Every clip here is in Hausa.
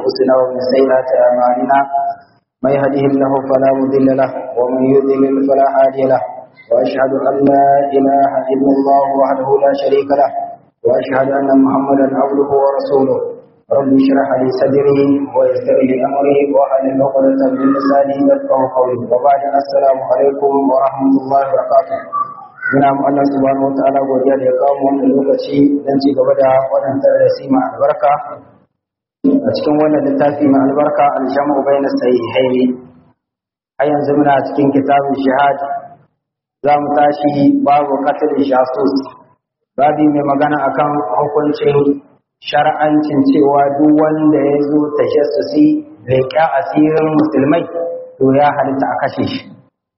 أنفسنا ومن سيئات أعمالنا من يهده الله فلا مضل له ومن يضلل فلا هادي له وأشهد أن لا إله إلا الله وحده لا شريك له وأشهد أن محمدا عبده ورسوله رب اشرح لي صدري ويسر لي أمري واحلل عقدة من لساني يفقهوا قولي وبعد السلام عليكم ورحمة الله وبركاته muna mu Allah subhanahu wataala godiya da ya kawo mu wannan lokaci don ci gaba da wannan darasi mai albarka a cikin wannan littafi mai albarka al-jam'u bayna sahihaini a yanzu muna cikin kitabun shahad za mu tashi babu qatl jasus babi mai magana akan hukuncin shar'ancin cewa duk wanda ya zo tajassusi leƙa asirin musulmai to ya halitta a kashe shi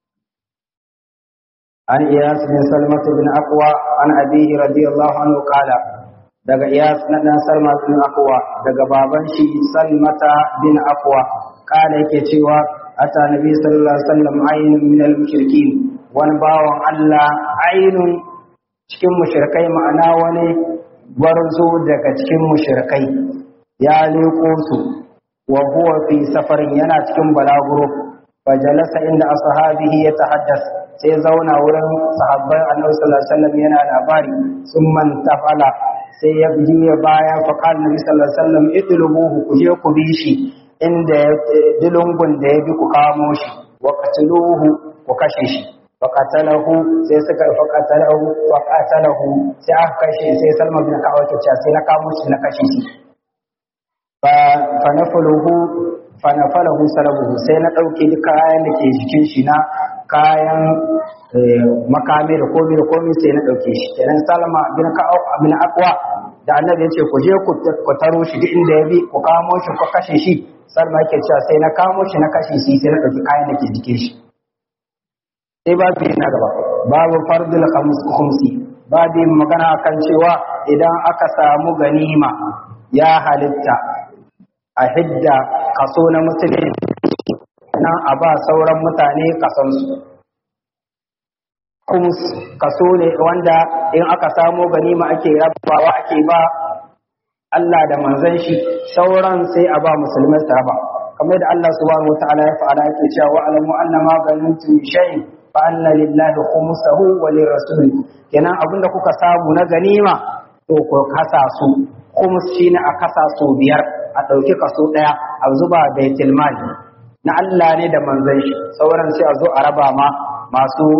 عن إياس بن سلمة بن أقوى عن أبيه رضي الله عنه قال daga Iyas na dan Salma bin Aqwa daga baban shi Salmata bin Aqwa kala yake cewa ata nabi sallallahu alaihi wasallam aynun min al-mushrikin wani bawan Allah aynun cikin mushrikai ma'ana wani gwarzo daga cikin mushrikai ya leko su wa huwa fi safarin yana cikin balaguro fajalasa inda ashabihi yatahaddas sai zauna wurin sahabban annabi sallallahu alaihi wasallam yana labari sun man tafala sai ya juya baya fa qala nabi sallallahu alaihi wasallam idlubuhu ku je ku bi shi inda dilungun da ya bi ku kamo shi wa qatluhu ku kashe shi fa qatalahu sai suka fa qatalahu fa qatalahu sai aka kashe sai Salma bin Ka'ab ke cewa sai na kamo shi na kashe shi fa fa nafaluhu fa nafalahu salabuhu sai na dauke duk kayan da ke jikin shi na kayan makami da komi da komi sai na ɗauke shi kenan salama bin ka'ab bin aqwa da annabi ya ce ku je ku taro shi duk inda ya bi ku kamo shi ku kashe shi salma yake cewa sai na kamo shi na kashe shi sai na ɗauki kayan da ke jikin shi sai babu na gaba babu fardul khumsi babu magana kan cewa idan aka samu ganima ya halitta a hidda kaso na musulmi nan a ba sauran mutane kasansu kumus kaso ne wanda in aka samo ganima ake rabawa ake ba Allah da manzon shi sauran sai a ba musulmai su raba kamar da Allah subhanahu wataala ya fara yake cewa wa alamu anna ma ganimtum shay'in fa anna lillahi khumsahu wa lirrasul kenan abinda kuka samu na ganima to ku kasa su khums shine a kasa su biyar a dauki kaso daya a zuba baitul mali na Allah ne da manzon shi sauran sai a zo a raba ma masu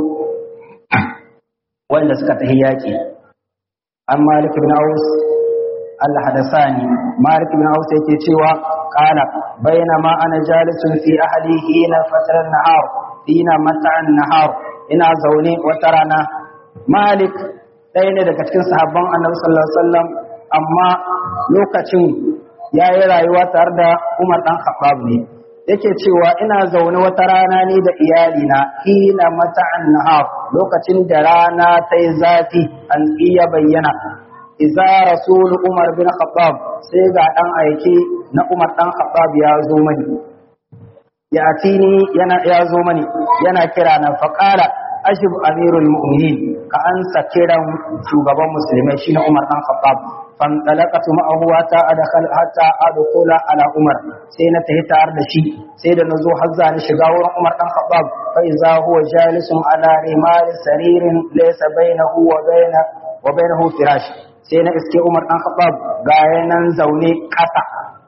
wanda suka tafi yaƙi an malik ibn aus Allah hadasani malik ibn aus yake cewa qala bainama ana jalisun fi ahli hina fatran nahar hina mata'an nahar ina zaune wata rana malik ɗaya ne daga cikin sahabban annabi sallallahu alaihi wasallam amma lokacin yayi rayuwa tare da Umar dan Khattab ne yake cewa ina zaune wata rana ne da iyalina hina mata'an nahar lokacin da rana ta yi zafi an iya bayyana iza rasul umar bin khattab sai ga dan aiki na umar dan khattab ya zo mani ya atini yana ya zo mani yana kira na faqala ashib amirul mu'minin ka ansa kiran shugaban musulmai shine umar dan khattab فانطلقت معه حتى ادخل حتى ادخل على عمر sai na tafi tare da shi sai da nazo har za ni shiga wurin Umar dan Khattab fa iza huwa jalisun ala rimal saririn laysa bainahu wa baina wa bainahu firash sai na iske Umar dan Khattab ga yanan zaune kasa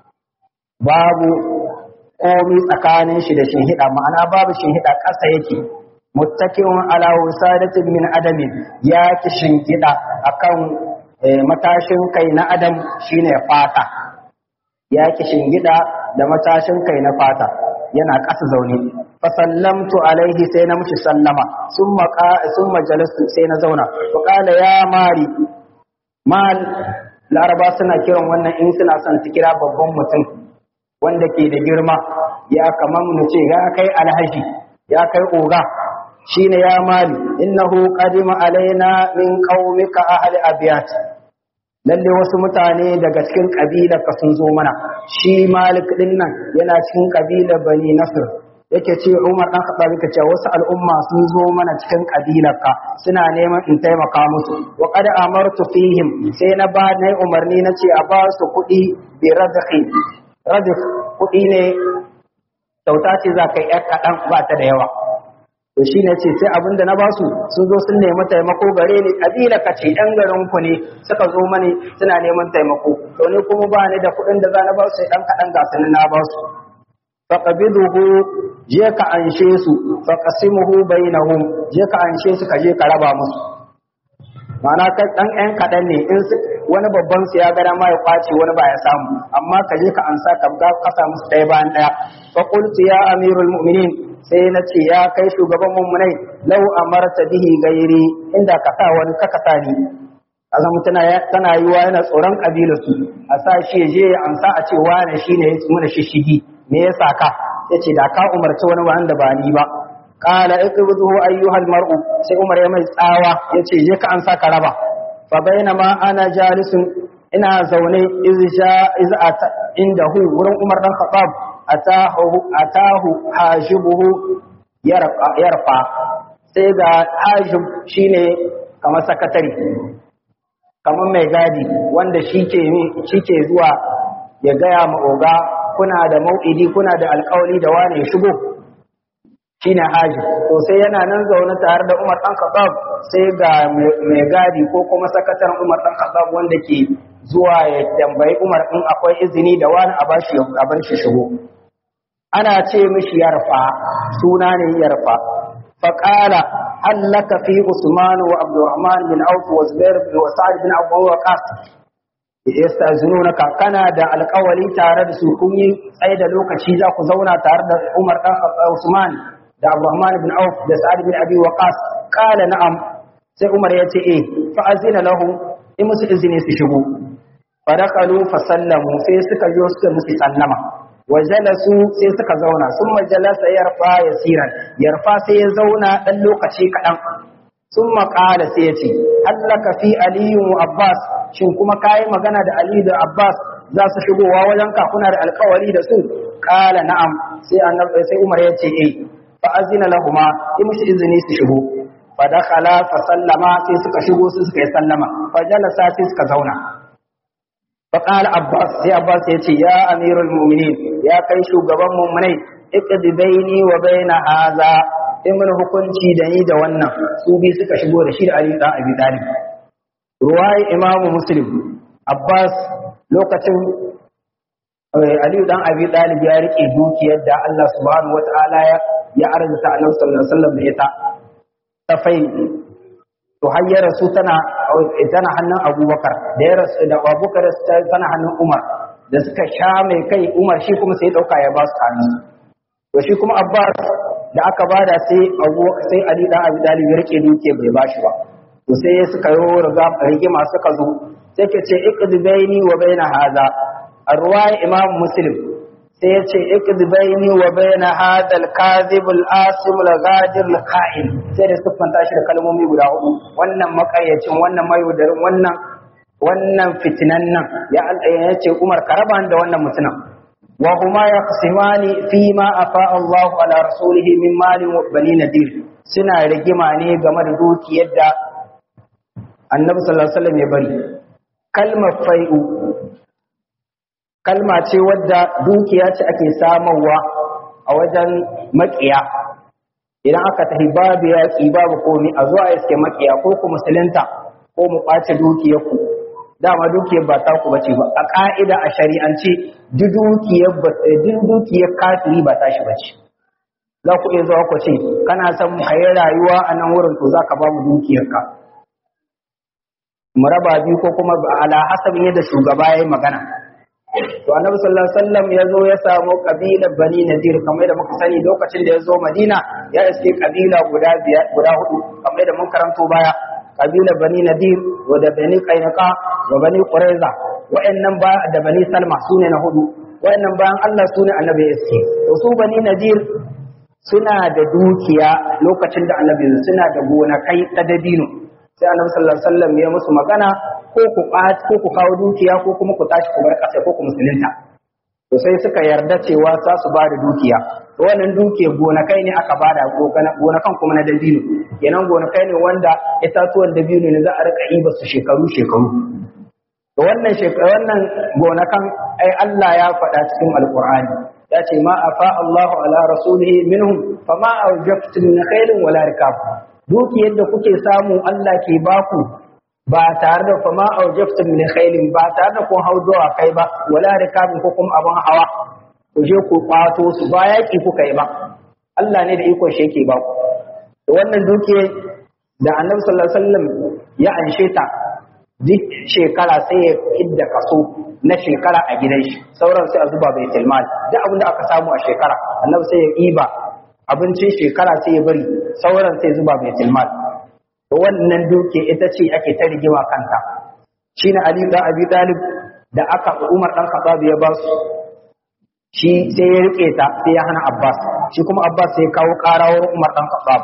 babu komi tsakanin shi da shinhida ma'ana babu shinhida kasa yake muttaki'un ala wasadatin min adamin ya ki shinhida akan matashin kai na adam shine fata ya ki shingida da matashin kai na fata yana ƙasa zaune fa sallamtu alaihi sai na mushi sallama summa summa jalastu sai na zauna fa qala ya mari mal laraba suna kiran wannan in suna son su kira babban mutum wanda ke da girma ya kaman mu ce ya kai alhaji ya kai oga shine ya mali innahu qadima alaina min qaumika ahli abiyat lalle wasu mutane daga cikin kabilar ka sun zo mana shi malik din nan yana cikin kabilar bani nasr yake ce Umar dan Khattab yake cewa wasu al'umma sun zo mana cikin kabilar ka suna neman in taimaka musu wa qad amartu fihim sai na ba nayi umarni na ce a ba su kuɗi bi radhi razik kuɗi ne kyauta ce za ka yi ‘yar kaɗan ba ta da yawa to shi ne ce sai abin da na ba su sun zo sun nemi taimako gare ni ƙabila ka ce ‘yan garin ku ne suka zo mani suna neman taimako to ni kuma ba ni da kuɗin da za na ba su sai ɗan kaɗan ga su na ba su faqabiduhu je ka anshe su faqasimuhu bainahum je ka anshe su ka je ka raba musu ma'ana kai dan ɗan kaɗan ne in wani babban su ya ga dama ya kwace wani ba ya samu amma ka je ka ansa ka ga kasa musu ɗaya bayan ɗaya fa qultu ya amirul mu'minin sai na ce ya kai shugaban mummunai lau amarta bihi gairi inda ka sa wani ka kasa ni azan tana tana yiwa yana tsoron kabilarsu a sa shi ya je ya ansa a ce wane shine ya muna shishigi me yasa ka yace da ka umarci wani wanda ba ni ba qala iqbiduhu ayyuhal mar'u sai umar ya mai tsawa yace je ka ansa ka raba fa bainama ana jalisun ina zaune izja iz ata indahu wurin umar dan khattab atahu atahu hajibuhu yarfa yarfa sai ga hajib shine kamar sakatare kamar mai gadi wanda shike shike zuwa ya gaya ma oga kuna da mau'idi kuna da alƙawari da wane ya shigo shine haji to sai yana nan zaune tare da Umar dan Khattab sai ga mai gadi ko kuma sakataren Umar dan Khattab wanda ke zuwa ya tambayi Umar in akwai izini da wani a bashi a bar shi shigo ana ce mishi yarfa suna ne yarfa faqala hallaka fi Usman wa Abdurrahman bin Auf wa Zubair bin Sa'd bin Abu Waqqas yastazununaka kana da alƙawari tare da su kun yi tsaye da lokaci za ku zauna tare da Umar dan Usman da Abdurrahman bin Auf da Sa'ad bin Abi Waqqas qala na'am sai Umar ya ce eh fa azina lahu in musu izini su shigo fa dakalu fa sallamu sai suka je suka musu sallama wa jalasu sai suka zauna summa jalasa yarfa yasiran yarfa sai ya zauna dan lokaci kadan summa qala sai ya ce hallaka fi aliyu abbas shin kuma kayi magana da Ali da Abbas za su shigowa wajen ka kuna da alkawari da su kala na'am sai annabi sai Umar ya ce eh fa azina lahuma in mushi izini su shigo fa dakhala fa sallama sai suka shigo su suka yi sallama fa jalasa sai suka zauna fa qala Abbas sai Abbas ya ce ya amirul mu'minin ya kai shugaban mu'minai iqdi baini wa baina hadha in mun hukunci da ni da wannan su bi suka shigo da shi da Ali dan Abi Talib ruwayi imamu muslim abbas lokacin aliyu dan abi dalib ya rike dukiyar da allah subhanahu wata'ala ya ya arzuta annabi sallallahu alaihi wasallam da ita ta fai to har ya rasu tana tana hannun abubakar da ya rasu da abubakar tana hannun umar da suka sha mai kai umar shi kuma sai dauka ya ba su hannu to shi kuma abbas da aka bada sai abu sai ali dan abi dalib ya rike dukiyar bai bashi ba to sai suka yi riga rigima suka zo sai ke ce iqdi baini wa baina hadha arwai imam muslim sai ya ce iqdi baini wa baina hadha al-kadhib al-asim al-ghadir al-kha'in sai da siffanta shi da kalmomi guda hudu wannan makayyacin wannan mayudarin wannan wannan fitinan nan ya ya ce Umar karaban da wannan mutumin wa huma yaqsimani fi ma afa Allahu ala rasulihi min mali wa bani nadir suna rigima ne game da dukiyar da annabi sallallahu alaihi wasallam ya bari kalmar fai'u kalma ce wadda dukiya ce ake samarwa a wajen makiya idan aka tafi babu yaƙi babu komi a zuwa iske makiya ko ku musulunta ko mu ɓace dukiyar ku dama dukiyar ba ta ku bace ba a ƙa'ida a shari'ance duk dukiyar duk dukiyar kafiri ba tashi bace za ku iya zuwa ku ce kana son mu hayi rayuwa a nan wurin to za ka ba mu dukiyarka mu raba biyu ko kuma ala hasabin yadda shugaba ya yi magana to annabi sallallahu alaihi wasallam ya zo ya samu kabilar bani nadir kamar da muka sani lokacin da ya zo madina ya iske kabila guda biyar guda hudu kamar da mun karanto baya kabilar bani nadir wa da bani qainqa wa bani quraiza wa'annan ba da bani salma sune na hudu wa'annan bayan Allah sune annabi ya iske to su bani nadir suna da dukiya lokacin da annabi suna da gonakai ta dabino sai annabi sallallahu alaihi wasallam ya musu magana ko ku ko ku kawo dukiya ko kuma ku tashi ku bar ƙasa ko ku musulunta to sai suka yarda cewa za su ba da dukiya to wannan dukiya gonakai ne aka bada gonakan kuma na dabino kenan gonakai ne wanda itatuwan dabino ne za a rika iba su shekaru shekaru to to wannan wannan gonakan ai Allah ya faɗa cikin alqur'ani ya ce ma afa Allahu ala rasulihi minhum fama awjaftum min khairin wala rikab dukiyar da kuke samu Allah ke baku ba tare da fama aujaftum min khairin ba tare da kun hau zuwa kai ba wala rikabin ko kuma abin hawa ku je ku kwato su ba yaki kuka yi ba Allah ne da ikon shi yake ba ku da wannan dukiyar da Annabi sallallahu alaihi wasallam ya anshe ta duk shekara sai ya kidda kaso na shekara a gidan shi sauran sai a zuba bai tilmal duk abin da aka samu a shekara Annabi sai ya iba abincin shekara sai ya bari sauran sai zuba bai tilmal wannan duke ita ce ake ta rigima kanta shi ne Ali da Abi Talib da aka Umar dan Khattab ya ba su shi sai ya rike ta sai ya hana Abbas shi kuma Abbas sai ya kawo karawar Umar dan Khattab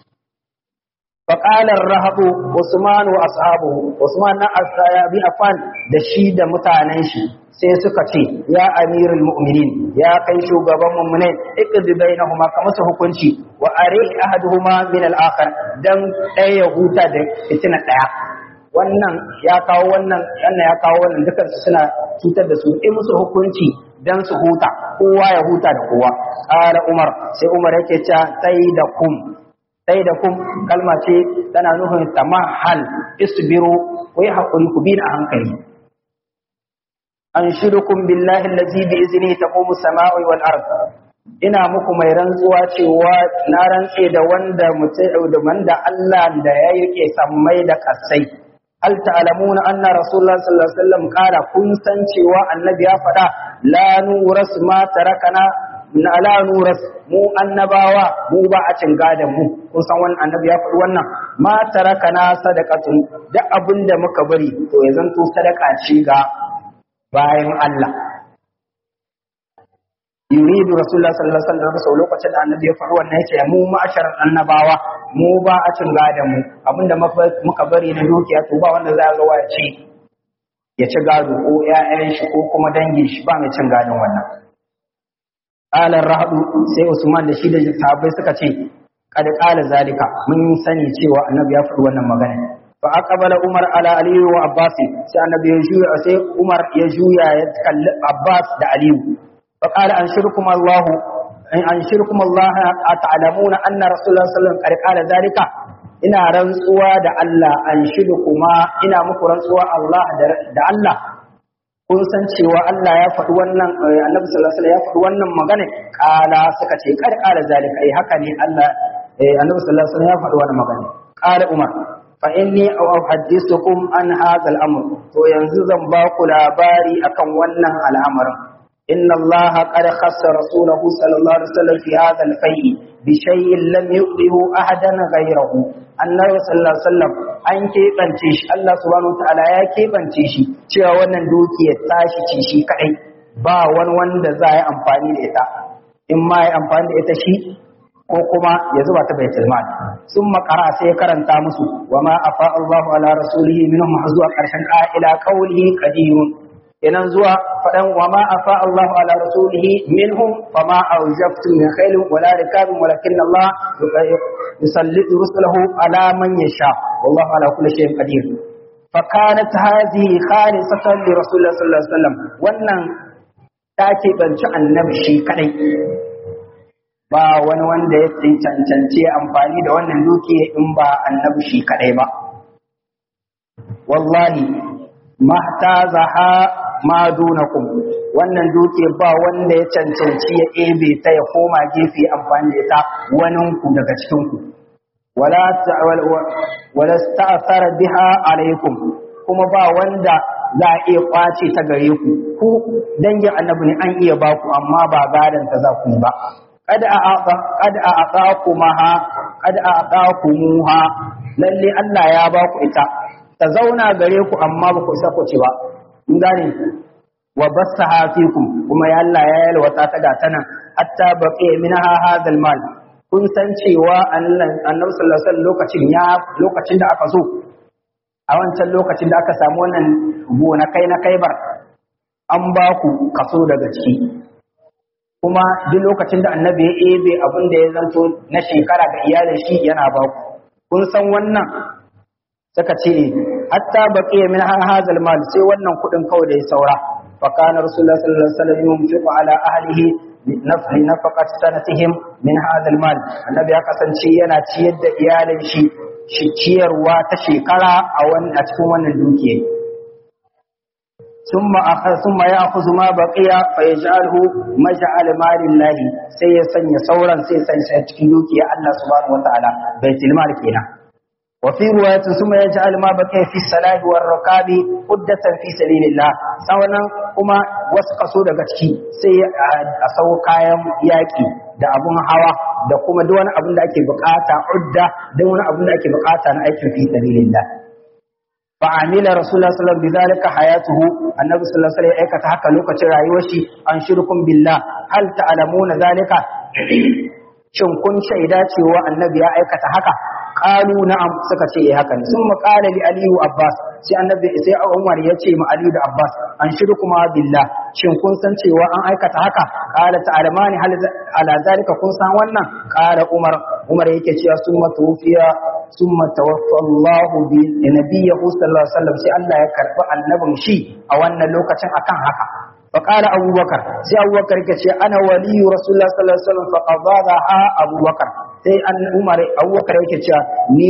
فقال الرهب عثمان واصحابه عثمان na Abi Affan da shi da mutanen shi sai suka ce ya amirul mu'minin ya kai shugaban mu'minai iqdi bainahuma ka musu hukunci wa ari ahaduhuma min al-akhar dan ɗaya ya huta da fitina ɗaya wannan ya kawo wannan wannan ya kawo wannan dukan su suna cutar da su in musu hukunci dan su huta kowa ya huta da kowa qala umar sai umar yake cewa tai da kum tai da kum kalma ce tana nufin tamahal isbiru ku yi hakuri ku bi a hankali anshirukum billahi allazi bi izni taqumu samau wal ard ina muku mai rantsuwa cewa na rantse da wanda mutum da wanda Allah da ya yake sammai da kasai hal ta'lamuna anna rasulullah sallallahu alaihi wasallam qala kun san cewa annabi ya faɗa la nuras ma tarakana na la nuras mu annabawa mu ba a cin gadan mu kun san wannan annabi ya faɗi wannan ma tarakana sadaqatun duk abinda muka bari to ya zanto sadaka ce ga bayan Allah. Yuridu Rasulullah sallallahu alaihi wasallam sau lokacin da annabi ya faɗi wannan yace mu ma'asharan annabawa mu ba a cin gada mu abinda muka bari na dukiya to ba wanda za ga ya ce ya ci gado ko ƴaƴan shi ko kuma dangin shi ba mai cin gadon wannan. Qala rahadu sai Usman da shi da sahabbai suka ce kad qala zalika mun sani cewa annabi ya faɗi wannan magana fa aqbala umar ala ali wa abbas sai annabi ya juya sai umar ya juya ya kalli abbas da ali fa qala anshirkum allah in anshirkum allah ata'lamuna anna rasulullah sallallahu alaihi wasallam qala zalika ina rantsuwa da Allah anshirkuma ina muku rantsuwa Allah da Allah kun san cewa Allah ya faɗi wannan annabi sallallahu alaihi wasallam ya faɗi wannan magana kala suka ce kad kala zalika ai haka ne Allah annabi sallallahu alaihi wasallam ya faɗi wannan magana kala umar fa inni uhaddithukum an hadha al-amr to yanzu zan ba ku labari akan wannan al'amarin inna Allah qad khassa rasulahu sallallahu alaihi wasallam fi hadha al-fay'i bi shay'in lam yu'dihu ahadan ghayrahu annabi sallallahu alaihi wasallam an keɓance shi Allah subhanahu wataala ya keɓance shi cewa wannan dukiyar tashi ce shi kadai ba wani wanda za yi amfani da ita in ma yi amfani da ita shi ko kuma ya zuba ta baitul mal sun makara sai karanta musu wa ma afa Allahu ala rasulihi minhum zuwa karshen ila qawlihi qadirun kenan zuwa fadan wa ma afa Allahu ala rasulihi minhum fama awjaftum min khailin wala rikabin walakin Allah yusallitu rusulahu ala man yasha wallahu ala kulli shay'in qadir فكانت هذه خالصة لرسول الله صلى الله عليه وسلم wannan ta keɓanci annabi shi kadai ba wani wanda ya cancanci amfani da wannan dukiya in ba annabi shi kadai ba wallahi mahtazaha ma dunakum wannan dukiya ba wanda ya cancanci ya ebe ta ya koma gefe amfani da ita wanin ku daga cikin ku wala wala sta'thara biha alaikum kuma ba wanda za a iya kwace ta gare ku ku dangin annabi ne an iya ba ku amma ba gadan ta za ku ba kad a kad a aqakumaha kad a aqakumuha lalle Allah ya ba ku ita ta zauna gare ku amma ba ku isa ku ci ba kun gane wa bassaha fikum kuma ya Allah ya yalwata ta ga tana hatta baqi minha hadha mal kun san cewa annabi sallallahu alaihi wasallam lokacin ya lokacin da aka zo a wancan lokacin da aka samu wannan gonakai na kaibar an ba ku kaso daga ciki kuma duk lokacin da annabi ya ebe abin da ya zanto na shekara ga iyalin shi yana ba ku kun san wannan suka ce hatta baqiya min hadha al-mal sai wannan kudin kawai da ya saura fa kana rasulullah sallallahu alaihi wasallam yunfiqu ala ahlihi nafli nafaqat sanatihim min hadha al-mal annabi ya kasance yana ciyar da iyalin shi shi ciyarwa ta shekara a wannan a cikin wannan dukiya ثم أخذ ثم يأخذ ما بقي فيجعله مجعل مال الله sai ya sanya sauran sai san shi cikin dukiya Allah subhanahu wataala baitul mal kenan wa fi riwayatin ثم يجعل ما بقي في الصلاة والركاب قدة في سبيل الله sawanan kuma wasu kaso daga ciki sai a sau kayan yaki da abun hawa da kuma duk wani abun da ake bukata udda da wani abun da ake bukata na aikin fi sabilillah فعمل رسول الله صلى الله عليه وسلم بذلك حياته النبي صلى الله عليه وسلم aikata haka lokacin rayuwar shi an shirkum billah hal ta'lamuna zalika shin kun shaida cewa annabi ya aikata haka qalu na'am suka ce eh haka ne sun qala li ali wa abbas sai annabi sai umar ya ce ma ali da abbas an shirkuma billah shin kun san cewa an aikata haka qala ta'lamani hal ala zalika kun san wannan qala umar umar yake cewa summa tufiya ثم توفى الله بنبيه صلى الله عليه وسلم sai Allah ya karbi annabin shi a wannan lokacin akan haka fa qala Abu Bakar sai Abu Bakar yake ce ana waliyu Rasulullah sallallahu alaihi wasallam fa qadha Abu Bakar sai an Umar Abu Bakar yake cewa ni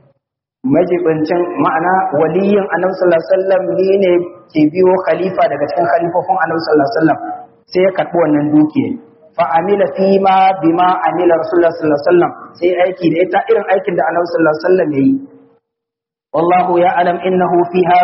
majibincin ma'ana waliyin Annabi sallallahu alaihi wasallam ni ne ke biyo khalifa daga cikin khalifofin Annabi sallallahu alaihi wasallam sai ya karbi wannan dukiya fa'amila fi ma bi ma amila Rasulullah sallallahu Alaihi wasallam sai aiki da ita irin aikin da Annabi sallallahu Alaihi wasallam ya yi. Wallahu ya alam innahu fiha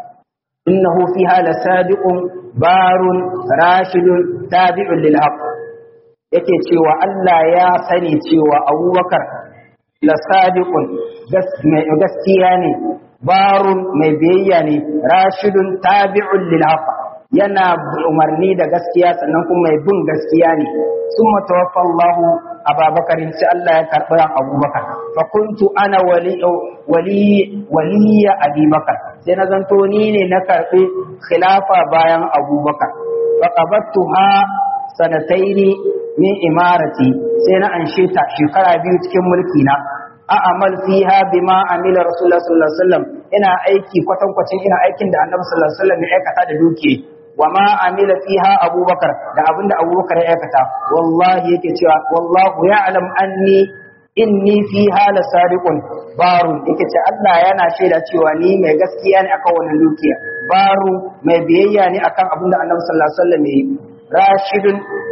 innahu fiha la sadiqun barun rashidun tabi'un lil haqq yake cewa Allah ya sani cewa Abubakar la sadiqun mai gaskiya ne barun mai biyayya ne rashidun tabi'un lil haqq yana umarni da gaskiya sannan kuma mai bin gaskiya ne sun matawaffa Allahu Abubakar sai Allah ya karɓi Abubakar fa kuntu ana wali wali waliya Abubakar sai na zanto ni ne na karɓi khilafa bayan Abubakar fa qabattuha sanataini min imarati sai na anshe ta shekara biyu cikin mulki na a amal fiha bima amila rasulullah sallallahu alaihi wasallam ina aiki kwatankwacin ina aikin da annabi sallallahu alaihi wasallam ya aikata da dukiya wa ma amila fiha abubakar da abinda abubakar ya aikata wallahi yake cewa wallahu ya'lam anni inni fiha la sadiqun baru yake ce Allah yana shaida cewa ni mai gaskiya ne akan wannan dukiya baru mai biyayya ne akan abinda annabi sallallahu alaihi wasallam ya yi rashidun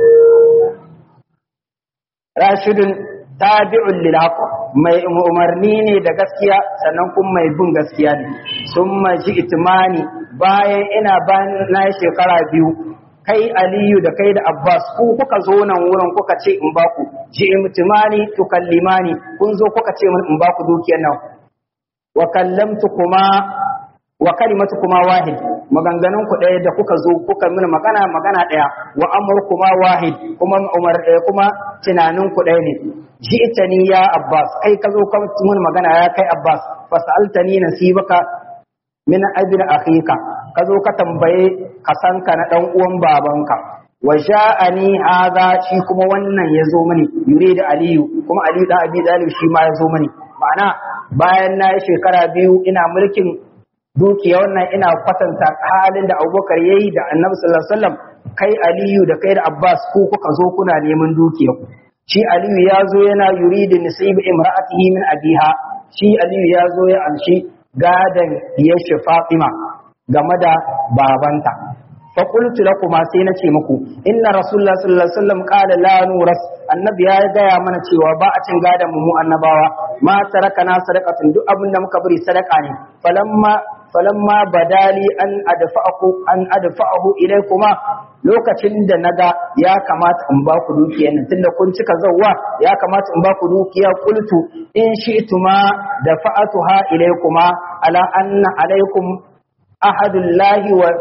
rashidun tabi'un lil haqq mai umarni ne da gaskiya sannan kuma mai bin gaskiya ne summa ji'timani bayan ina bayan na shekara biyu kai aliyu da kai da abbas ku kuka zo nan wurin kuka ce in baku ji'timani tukallimani kun zo kuka ce min in baku dukiyar nan wa kallamtu kuma wa kalimatu kuma wahid maganganun ku ɗaya da kuka zo kuka mini magana magana ɗaya wa amur kuma wahid kuma umar ɗaya kuma tunanin ku ɗaya ne ji'tani ya abbas kai ka zo ka mini magana ya kai abbas fasaltani nasibaka min abin akhika ka zo ka tambaye kasanka na dan uwan babanka wa ja'ani hadha shi kuma wannan ya zo mini yuridu aliyu kuma aliyu da abi dalib shi ma ya zo mini ma'ana bayan na yi shekara biyu ina mulkin dukiya wannan ina kwatanta halin da abubakar ya yi da annabi sallallahu alaihi wasallam kai aliyu da kai da abbas ku kuka zo kuna neman dukiya shi aliyu ya zo yana yuridu nasibu imra'atihi min abiha shi aliyu ya zo ya amshi gadan yashi fatima game da babanta fa qultu lakum sai na ce muku inna rasulullah sallallahu alaihi wasallam qala la nuras annabi ya gaya mana cewa ba a cin gadan mu annabawa ma tarakana sadaqatun duk abin da muka bari sadaka ne falamma falamma badali an adfa'ahu an adfa'ahu ilaykuma lokacin da naga ya kamata in ba ku dukiyar nan tunda kun cika zawwa ya kamata in ba ku dukiya qultu in shi'tuma dafa'atuha ilaykuma ala anna alaykum ahadullahi wa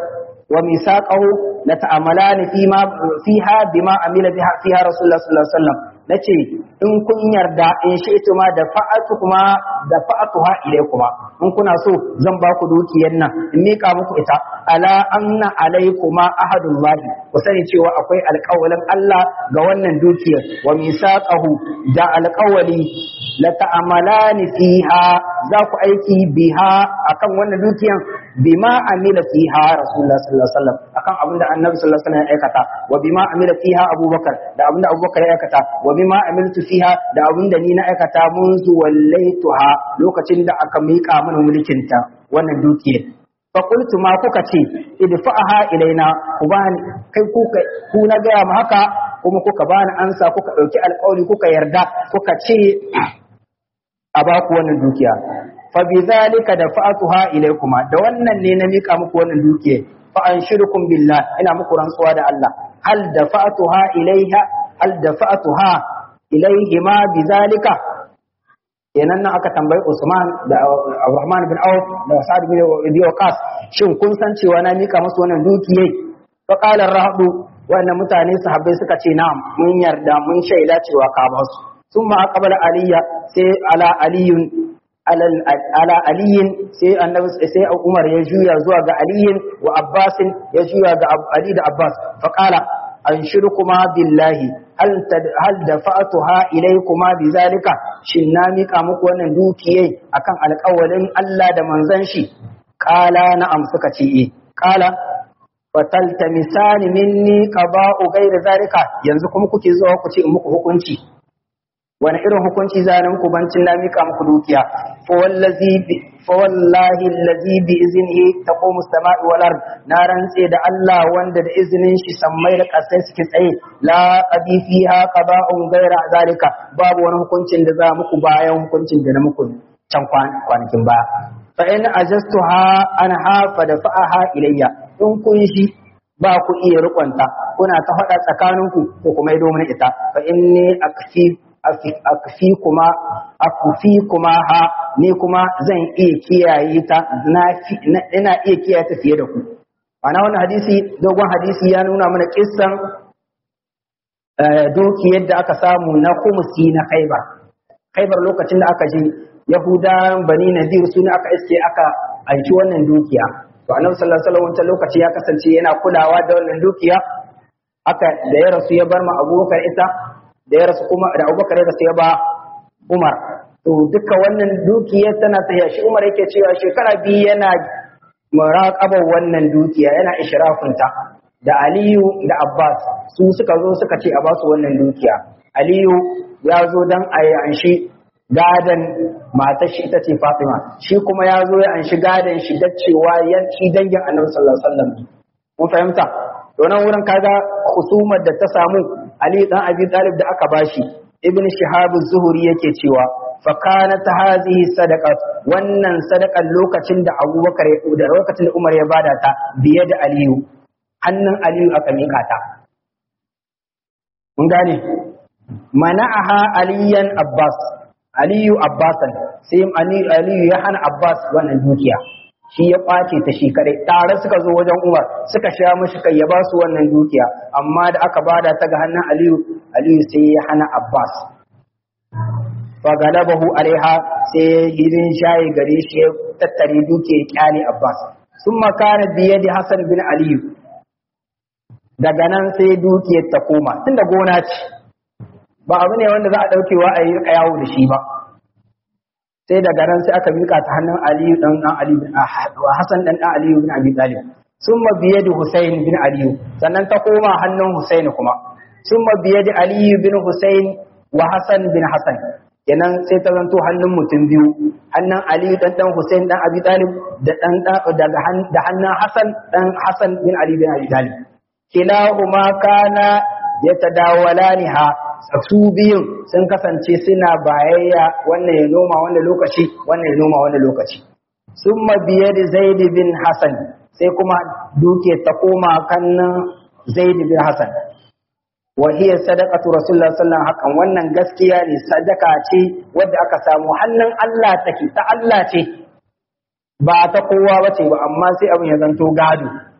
wa misaqahu la ta'amalani fima fiha bima amila biha fiha rasulullah sallallahu alaihi wasallam nace in kun yarda in shi ita ma da fa'atu kuma da fa'atuha ilaykuma in kuna so zan ba ku dukiyar nan in mika muku ita ala anna alaykuma ahadullahi ku sani cewa akwai alƙawalin Allah ga wannan dukiyar wa misaqahu da alƙawali la ta'amalani fiha za ku aiki biha akan wannan dukiyar bima amila fiha rasulullah sallallahu alaihi wasallam akan abinda annabi sallallahu alaihi wasallam ya aikata wa bima amila fiha abubakar da abinda abubakar ya aikata wa bima amiltu fiha da abinda ni na aikata munzu wallaituha lokacin da aka mika mana mulkin ta wannan dukiyar fa qultu ma kuka ce idfa'aha ilaina ku bani kai kuka ku na gaya mu haka kuma kuka bani ansa kuka dauki alƙawari kuka yarda kuka ce a baku wannan dukiya fa bi zalika dafa'tuha ilaykuma da wannan ne na mika muku wannan dukiya fa anshirukum billah ina muku rantsuwa da Allah hal dafa'tuha ilayha hal dafa'tuha ilayhi ma bi zalika kenan nan aka tambayi Usman da Abdurrahman bin Auf da Sa'ad bin Abi Waqqas shin kun san cewa na mika musu wannan dukiyai fa qala rahdu wannan mutane sahabbai suka ce na'am mun yarda mun shaida cewa ka ba su ثم أقبل علي سي على علي على على علي سي النبي سي عمر يجويا زوا ga علي وعباس يجويا ga علي da Abbas فقال أنشركما بالله هل هل دفعتها إليكما بذلك shin na mika muku wannan dukiyai akan alƙawarin Allah da manzon shi qala na'am suka ce eh qala fataltamisani minni qada'u ghayra zalika yanzu kuma kuke zuwa ku ce in muku hukunci wani irin hukunci zanen ku bancin na mika muku dukiya fa wallahi allazi bi iznihi taqumu as-sama'u wal ard na rantse da Allah wanda da izinin shi sammai da kasai suke tsaye la qadi fiha qada'un ghayra zalika babu wani hukuncin da za muku bayan hukuncin da na muku can kwanakin ba fa in ajastuha an hafa da fa'aha ilayya in kun shi ba ku iya rikonta kuna ta faɗa tsakaninku ko kuma yi domin ita fa inni akfi akfi kuma akfi kuma ha ni kuma zan iya kiyaye ta ina iya kiyaye ta fiye da ku ana wannan hadisi dogon hadisi ya nuna mana kissan dukiyar da aka samu na kumusi na khaibar khaibar lokacin da aka je yahudawan bani nadir su ne aka iske aka aiki wannan dukiya to annabi sallallahu alaihi wasallam wancan lokaci ya kasance yana kulawa da wannan dukiya aka da ya rasu ya bar ma abubakar ita da ya rasu kuma da abubakar ya rasu ya ba umar to duka wannan dukiyar tana tafiya shi umar yake cewa shekara biyu yana muraqabar wannan dukiya yana ishrafinta da aliyu da abbas su suka zo suka ce a ba su wannan dukiya aliyu ya zo dan a yi anshi gadan matar shi ita ce fatima shi kuma ya zo ya anshi gadan shi da cewa yanci dangin annabi sallallahu alaihi wasallam mun fahimta to nan wurin kaga husumar da ta samu Ali dan Abi Talib da aka bashi Ibn Shihab az-Zuhri yake cewa fa kanat hadhihi sadaqat wannan sadakan lokacin da Abubakar da lokacin da Umar ya bada ta biye da Aliyu hannun Aliyu aka mika ta mun gane mana'aha aliyan Abbas Aliyu Abbasan sai Aliyu ya hana Abbas wannan dukiya shi ya kwace ta shi kadai tare suka zo wajen Umar suka sha mishi kai ya ba su wannan dukiya amma da aka bada ta ga hannun Aliyu Aliyu sai ya hana Abbas fa galabahu alaiha sai hirin shayi gare shi ya tattare dukiya kyale Abbas sun makana biye da Hassan bin Aliyu daga nan sai dukiyar ta koma tunda gona ce ba abu ne wanda za a daukewa a yi yawo da shi ba sai daga nan sai aka mika ta hannun Aliyu dan dan Ali Hassan dan dan Aliyu bin Abi Talib summa biye da Husayn bin Aliyu sannan ta koma hannun Husayn kuma summa biye da Aliyu bin Husayn wa Hassan bin Hassan kenan sai ta zanto hannun mutum biyu hannun Aliyu dan dan Husayn dan Abi Talib da dan daga da hannun Hassan dan Hassan bin Ali bin Abi Talib kilahuma kana yatadawalaniha su biyun sun kasance suna bayayya wannan ya noma wannan lokaci wannan ya noma wannan lokaci sun biye da zaid bin hasan sai kuma duke ta koma kannan zaid bin hasan wa hiya sadaqatu rasulullah sallallahu hakan wannan gaskiya ne sadaka ce wadda aka samu hannun Allah take ta Allah ce ba ta kowa bace ba amma sai abin ya zanto gado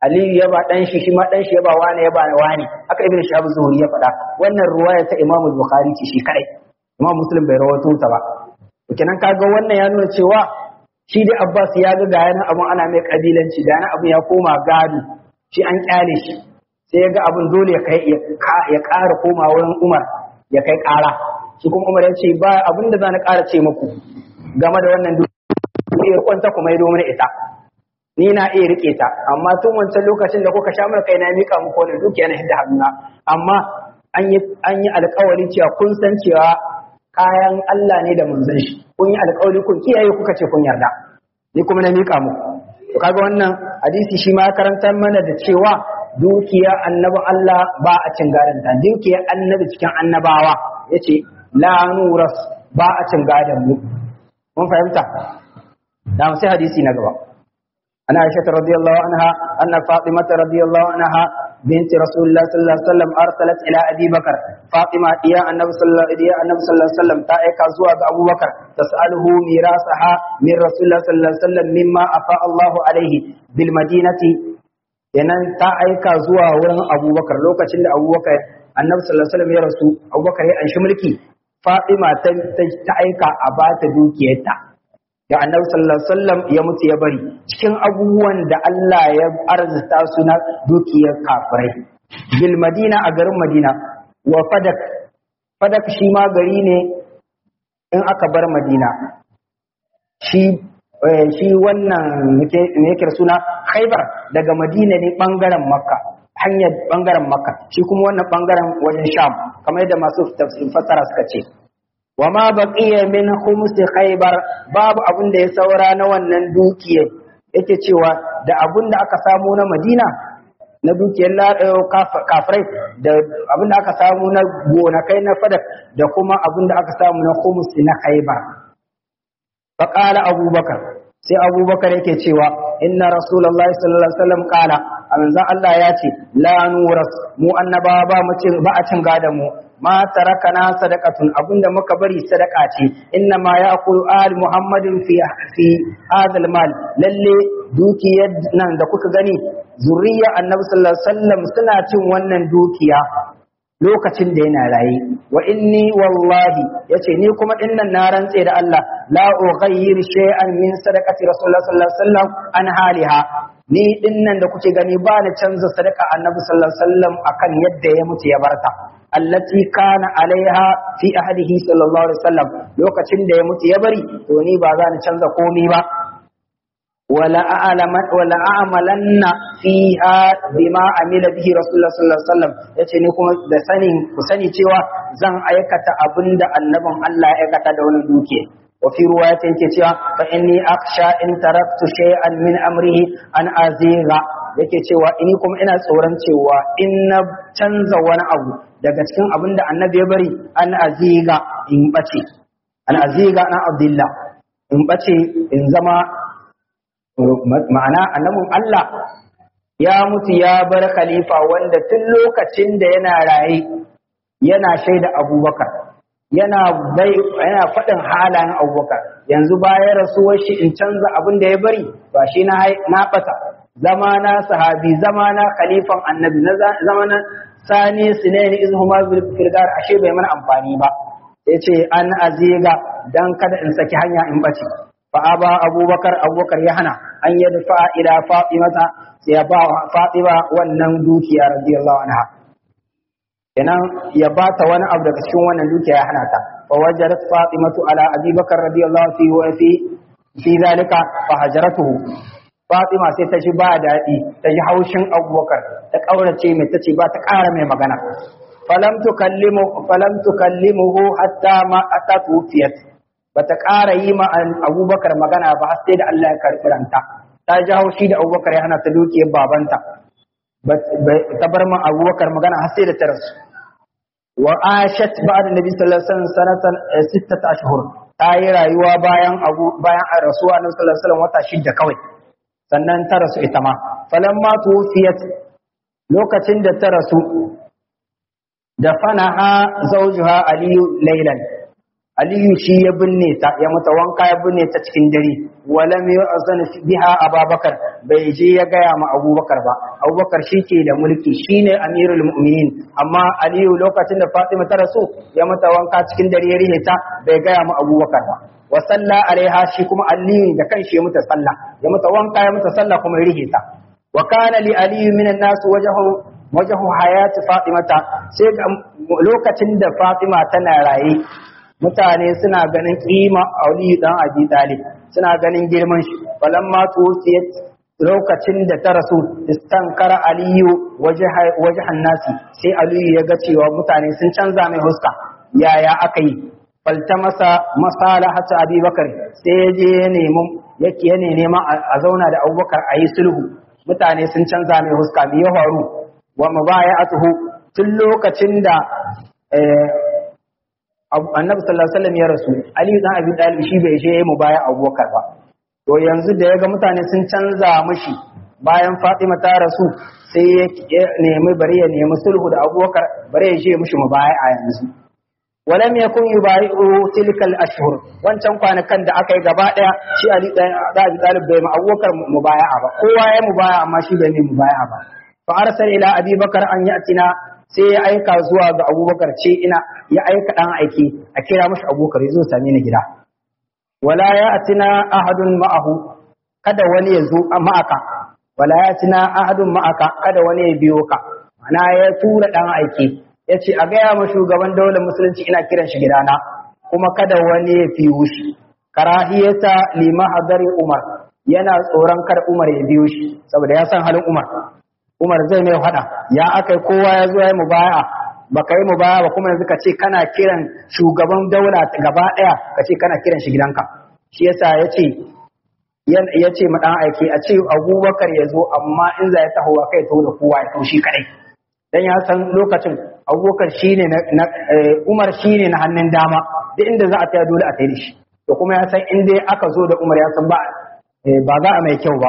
aliyu ya ba dan shi shi ma dan shi ya ba wani ya ba wani haka ibn shahab zuhuri ya faɗa wannan ruwaya ta imam bukhari ce shi kadai imam muslim bai rawaito ta ba kenan kaga wannan ya nuna cewa shi dai abbas ya ga ga yana abun ana mai kabilanci da yana abun ya koma gado shi an kyale shi sai ya ga abun dole ya kai ya ƙara koma wurin umar ya kai ƙara shi kuma umar ya ce ba abin da za na ƙara ce muku game da wannan dukiyar kwanta kuma ya domin ita ni na iya rike ta amma tun wancan lokacin da kuka sha mana kai na mika muku wannan dukiya na hidda hannuna amma an yi an yi alƙawari cewa kun san cewa kayan Allah ne da manzon shi kun yi alƙawari kun kiyaye kuka ce kun yarda ni kuma na mika muku to kaga wannan hadisi shi ma ya karantar mana da cewa dukiya annabi Allah ba a cin gadon ta dukiya annabi cikin annabawa yace la nuras ba a cin gadon mu mun fahimta da sai hadisi na gaba ana aisha radiyallahu anha anna fatimah radiyallahu anha بنت رسول الله صلى الله عليه وسلم ارسلت الى ابي بكر فاطمه يا النبي صلى الله عليه النبي صلى الله عليه وسلم تايكا زوا ابو بكر تساله ميراثها من رسول الله صلى الله عليه وسلم مما افاء الله عليه بالمدينه kenan ta aika zuwa wurin abubakar lokacin da abubakar annabi sallallahu alaihi wasallam ya rasu abubakar ya anshi mulki fatima ta ta aika a bata dukiyarta da annabi sallallahu alaihi wasallam ya mutu ya bari cikin abubuwan da Allah ya arzuta su na dukiyar kafirai bil madina a garin madina wa fadak fadak shi ma gari ne in aka bar madina shi shi wannan me yake suna khaybar daga madina ne bangaren makka hanyar bangaren makka shi kuma wannan bangaren wajen sham kamar yadda masu tafsir fasara suka ce wa ma baqiya min khums khaybar babu abin da ya saura na wannan dukiyar yake cewa da abin da aka samu na Madina na dukiyar kafirai da abin da aka samu na gonakai na fadak da kuma abin da aka samu na khums na khaybar faqala abubakar sai abubakar yake cewa inna rasulullahi sallallahu alaihi wasallam qala manzon Allah ya ce la nuras mu annabawa ba mu cin ba a cin gadan mu ma tarakana sadaqatun abinda muka bari sadaka ce inna ma yaqulu al muhammadin fi fi hadal mal lalle dukiyar nan da kuka gani zuriya annabi sallallahu alaihi wasallam suna cin wannan dukiya lokacin da yana raye wa inni wallahi yace ni kuma dinnan na rantse da Allah la ughayyir shay'an min sadaqati rasulullah sallallahu alaihi wasallam an haliha ni dinnan da kuke gani ba na canza sadaka annabi sallallahu alaihi wasallam akan yadda ya mutu ya barta allati kana alaiha fi ahadihi sallallahu alaihi wasallam lokacin da ya mutu ya bari to ni ba za ni canza komai ba wala a'lama wala a'malanna fiha bima amila bihi rasulullah sallallahu alaihi wasallam yace ni kuma da sanin ku sani cewa zan aikata abinda annabin Allah ya aikata da wani duke wa fi ruwayatin ke cewa fa inni akhsha in taraktu shay'an min amrihi an aziga yake cewa ini kuma ina tsoron cewa in na canza wani abu daga cikin abin da annabi ya bari an aziga in bace an aziga na abdullah in bace in zama ma'ana annabin Allah ya mutu ya bar khalifa wanda tun lokacin da yana raye yana shaida abubakar yana bai yana faɗin halayen abubakar yanzu bayan rasuwar shi in canza abin da ya bari ba shi na na ɓata zama na sahabi zama na khalifan annabi na zama na sani sinaini izhuma filgar ashe bai mana amfani ba yace an aziga dan kada in saki hanya in bace fa aba abubakar abubakar ya hana an yadfa ila fatimata sai ya ba fatima wannan dukiya radiyallahu anha kenan ya bata wani abu daga cikin wannan dukiya ya hana ta fa wajarat fatimatu ala abubakar radiyallahu fi wa fi fi zalika fa hajaratuhu Fatima sai ta ji ba daɗi, ta ji haushin abubakar, ta ƙaurace mai ta ce ba ta ƙara mai magana. Falam tukallimuhu hatta ma hatta tufiyat. Ba ta ƙara yi ma abubakar magana ba har sai da Allah ya karɓi ranta. Ta ji haushi da abubakar ya hana ta dukiyar babanta. Ta bar ma abubakar magana har sai da ta rasu. Wa ashat ba'da nabi sallallahu alaihi wasallam sanatan sittata ashhur. Ta yi rayuwa bayan abu bayan rasuwa annabi sallallahu alaihi wasallam wata shidda kawai. sannan ta rasu ita ma falamma tuwfiyat lokacin da ta rasu da fanaha zawjuha aliyu laylan aliyu shi ya binne ta ya mata wanka ya binne ta cikin dare wala mai azan biha ababakar bai je ya gaya ma abubakar ba abubakar shi ke da mulki shine amirul mu'minin amma aliyu lokacin da fatima ta rasu ya mata wanka cikin dare ya rihe ta bai gaya ma abubakar ba wa salla alaiha shi kuma aliyu da kanshi ya mata sallah ya mata wanka ya mata sallah kuma ya rihe ta wa kana li aliyu minan nas wajhu wajhu hayati fatimata sai lokacin da fatima tana raye mutane suna ganin kima Ali dan Abi Talib suna ganin girman shi falamma tuwfiyat lokacin da ta rasu istankara Aliyu wajhan nasi sai Aliyu ya ga cewa mutane sun canza mai huska yaya aka yi faltamasa masalahatu Abi Bakar sai ya je ya nemi yake yana neman a zauna da Abubakar a yi sulhu mutane sun canza mai huska me ya faru wa mubaya'atuhu tun lokacin da annabi sallallahu alaihi wasallam ya rasu ali dan abi talib shi bai je mu baya abubakar ba to yanzu da yaga mutane sun canza mishi bayan fatima ta rasu sai ya nemi bari ya nemi sulhu da abubakar bari ya je mishi mu baya a yanzu walam yakun yubai'u tilkal ashhur wancan kwanakan da aka yi gaba daya shi ali dan abi talib bai mu abubakar mu baya ba kowa ya mu baya amma shi bai mu baya ba fa arsala ila abi bakar an yatina sai ya aika zuwa ga abubakar ce ina ya aika ɗan aiki a kira mashi abubakar ya zo same ni gida wala ya atina ahadun ma'ahu kada wani ya zo ma'aka wala ya atina ahadun ma'aka kada wani ya biyo ka ana ya tura ɗan aiki ya ce a gaya ma shugaban daular musulunci ina kiran shi gidana kuma kada wani ya fiyo shi karahiyata lima hadari umar yana tsoron kar umar ya biyo shi saboda ya san halin umar Umar zai mai faɗa ya aka kowa ya zo ya yi mubaya ba ka yi mubaya ba kuma yanzu ka ce kana kiran shugaban daula gaba ɗaya ka ce kana kiran shi gidanka shi yasa ya ce ya ce ma ɗan aiki a ce abubakar ya zo amma in za ya taho wa kai taho da kowa ya taho shi kaɗai dan ya san lokacin abubakar shi ne na umar shi ne na hannun dama duk inda za a taya dole a tayi da shi to kuma ya san in dai aka zo da umar ya san ba ba za a mai kyau ba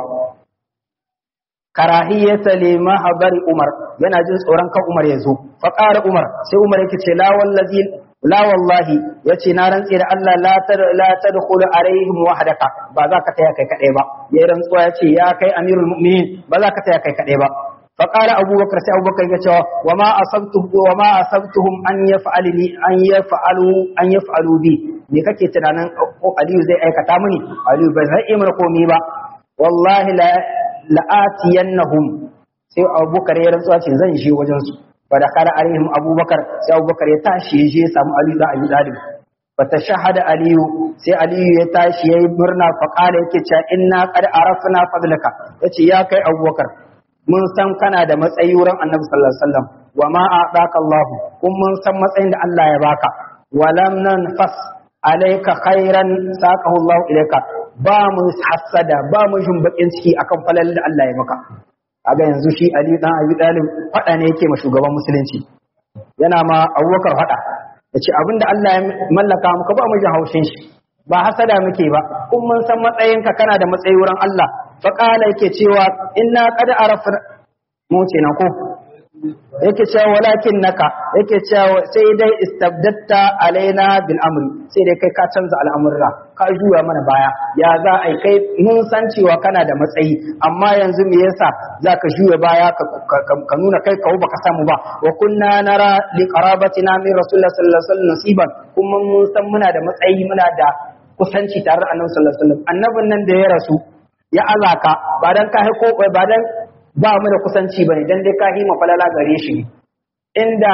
karahiyata lima habari Umar yana jin tsoron kan Umar ya zo fa ƙara Umar sai Umar yake ce la wallazi la wallahi yace na rantsi da Allah la tar la tadkhulu alaihim wahdaka ba za ka taya kai kadai ba ya rantsuwa yace ya kai amirul mu'minin ba za ka taya kai kadai ba fa qala abubakar sai abubakar ya ce wa ma asabtu wa ma asabtuhum an yaf'alni an yaf'alu an yaf'alu bi me kake tunanin Aliyu zai aikata mini Aliyu ba zai yi mana komai ba wallahi la la'atiyannahum sai abubakar ya rantsuwa ce zan je wajen su fa da kara alaihim abubakar sai abubakar ya tashi ya je samu ali da abi dalib fa tashahada aliyu sai aliyu ya tashi yayi murna fa qala yake cewa inna qad arafna fadlaka yace ya kai abubakar mun san kana da matsayi wurin annabi sallallahu alaihi wasallam wa ma a'taka allah kun mun san matsayin da Allah ya baka wa lam nanfas alayka khairan saqahu allah ilayka ba mu hassada ba mu jin bakin ciki akan falal da Allah ya maka kaga yanzu shi Ali dan Abi Talib fada ne yake ma shugaban musulunci yana ma Abubakar fada yace abinda Allah ya mallaka muka ba mu jin haushin shi ba hasada muke ba kun mun san matsayinka kana da matsayi wurin Allah fa qala yake cewa inna qad arafna mu ce nan ko yake cewa walakin naka yake cewa sai dai istabdatta alaina bil amri sai dai kai ka canza al'amurra ka juya mana baya ya za a kai mun san cewa kana da matsayi amma yanzu me yasa zaka juya baya ka nuna kai kawo baka samu ba wa kunna nara li qarabatina min rasulullah sallallahu alaihi wasallam nasiban kuma mun san muna da matsayi muna da kusanci tare da annabi sallallahu alaihi wasallam annabin nan da ya rasu ya alaka ba dan ka ko ba dan ba mu da kusanci bane dan dai ka hima falala gare shi inda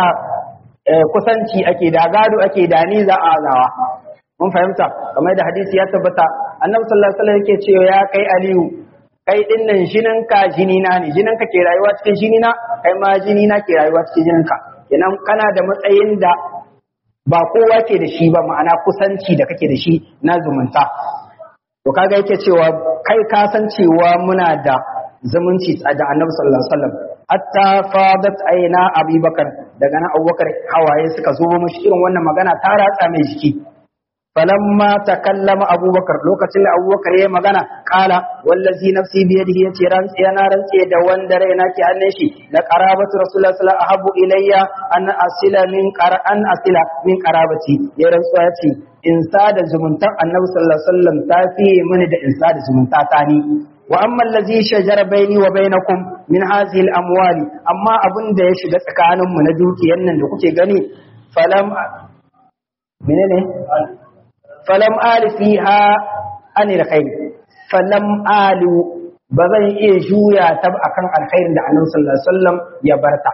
kusanci ake da gado ake da ni za a azawa mun fahimta kamar da hadisi ya tabbata annabi sallallahu alaihi wasallam yake cewa ya kai aliyu kai din nan jinin ka jini na ne jinin ka ke rayuwa cikin jini na kai ma jini na ke rayuwa cikin jinin ka kenan kana da matsayin da ba kowa ke da shi ba ma'ana kusanci da kake da shi na zumunta to kaga yake cewa kai ka san cewa muna da zumunci da annabi sallallahu alaihi wasallam hatta fadat aina abubakar daga nan abubakar hawaye suka zo mishi irin wannan magana ta ratsa mai jiki falamma takallama abubakar lokacin da abubakar ya magana kala wallazi nafsi bi yadihi yace rantsi yana rantsi da wanda raina ke hannun shi la qarabatu rasulullahi sallallahu alaihi ahabbu ilayya an asila min qara'an asila min qarabati ya rantsuwa yace in sada zumuntar annabi sallallahu alaihi wasallam ta fi mini da in sada zumunta ta ni wa amma allazi shajara baini wa bainakum min hadhihi al-amwali amma abin da ya shiga tsakaninmu na dukiyar nan da kuke gani falam menene falam ali fiha anil khair falam alu ba zan iya juya ta akan alkhairin da annabi sallallahu alaihi wasallam ya barta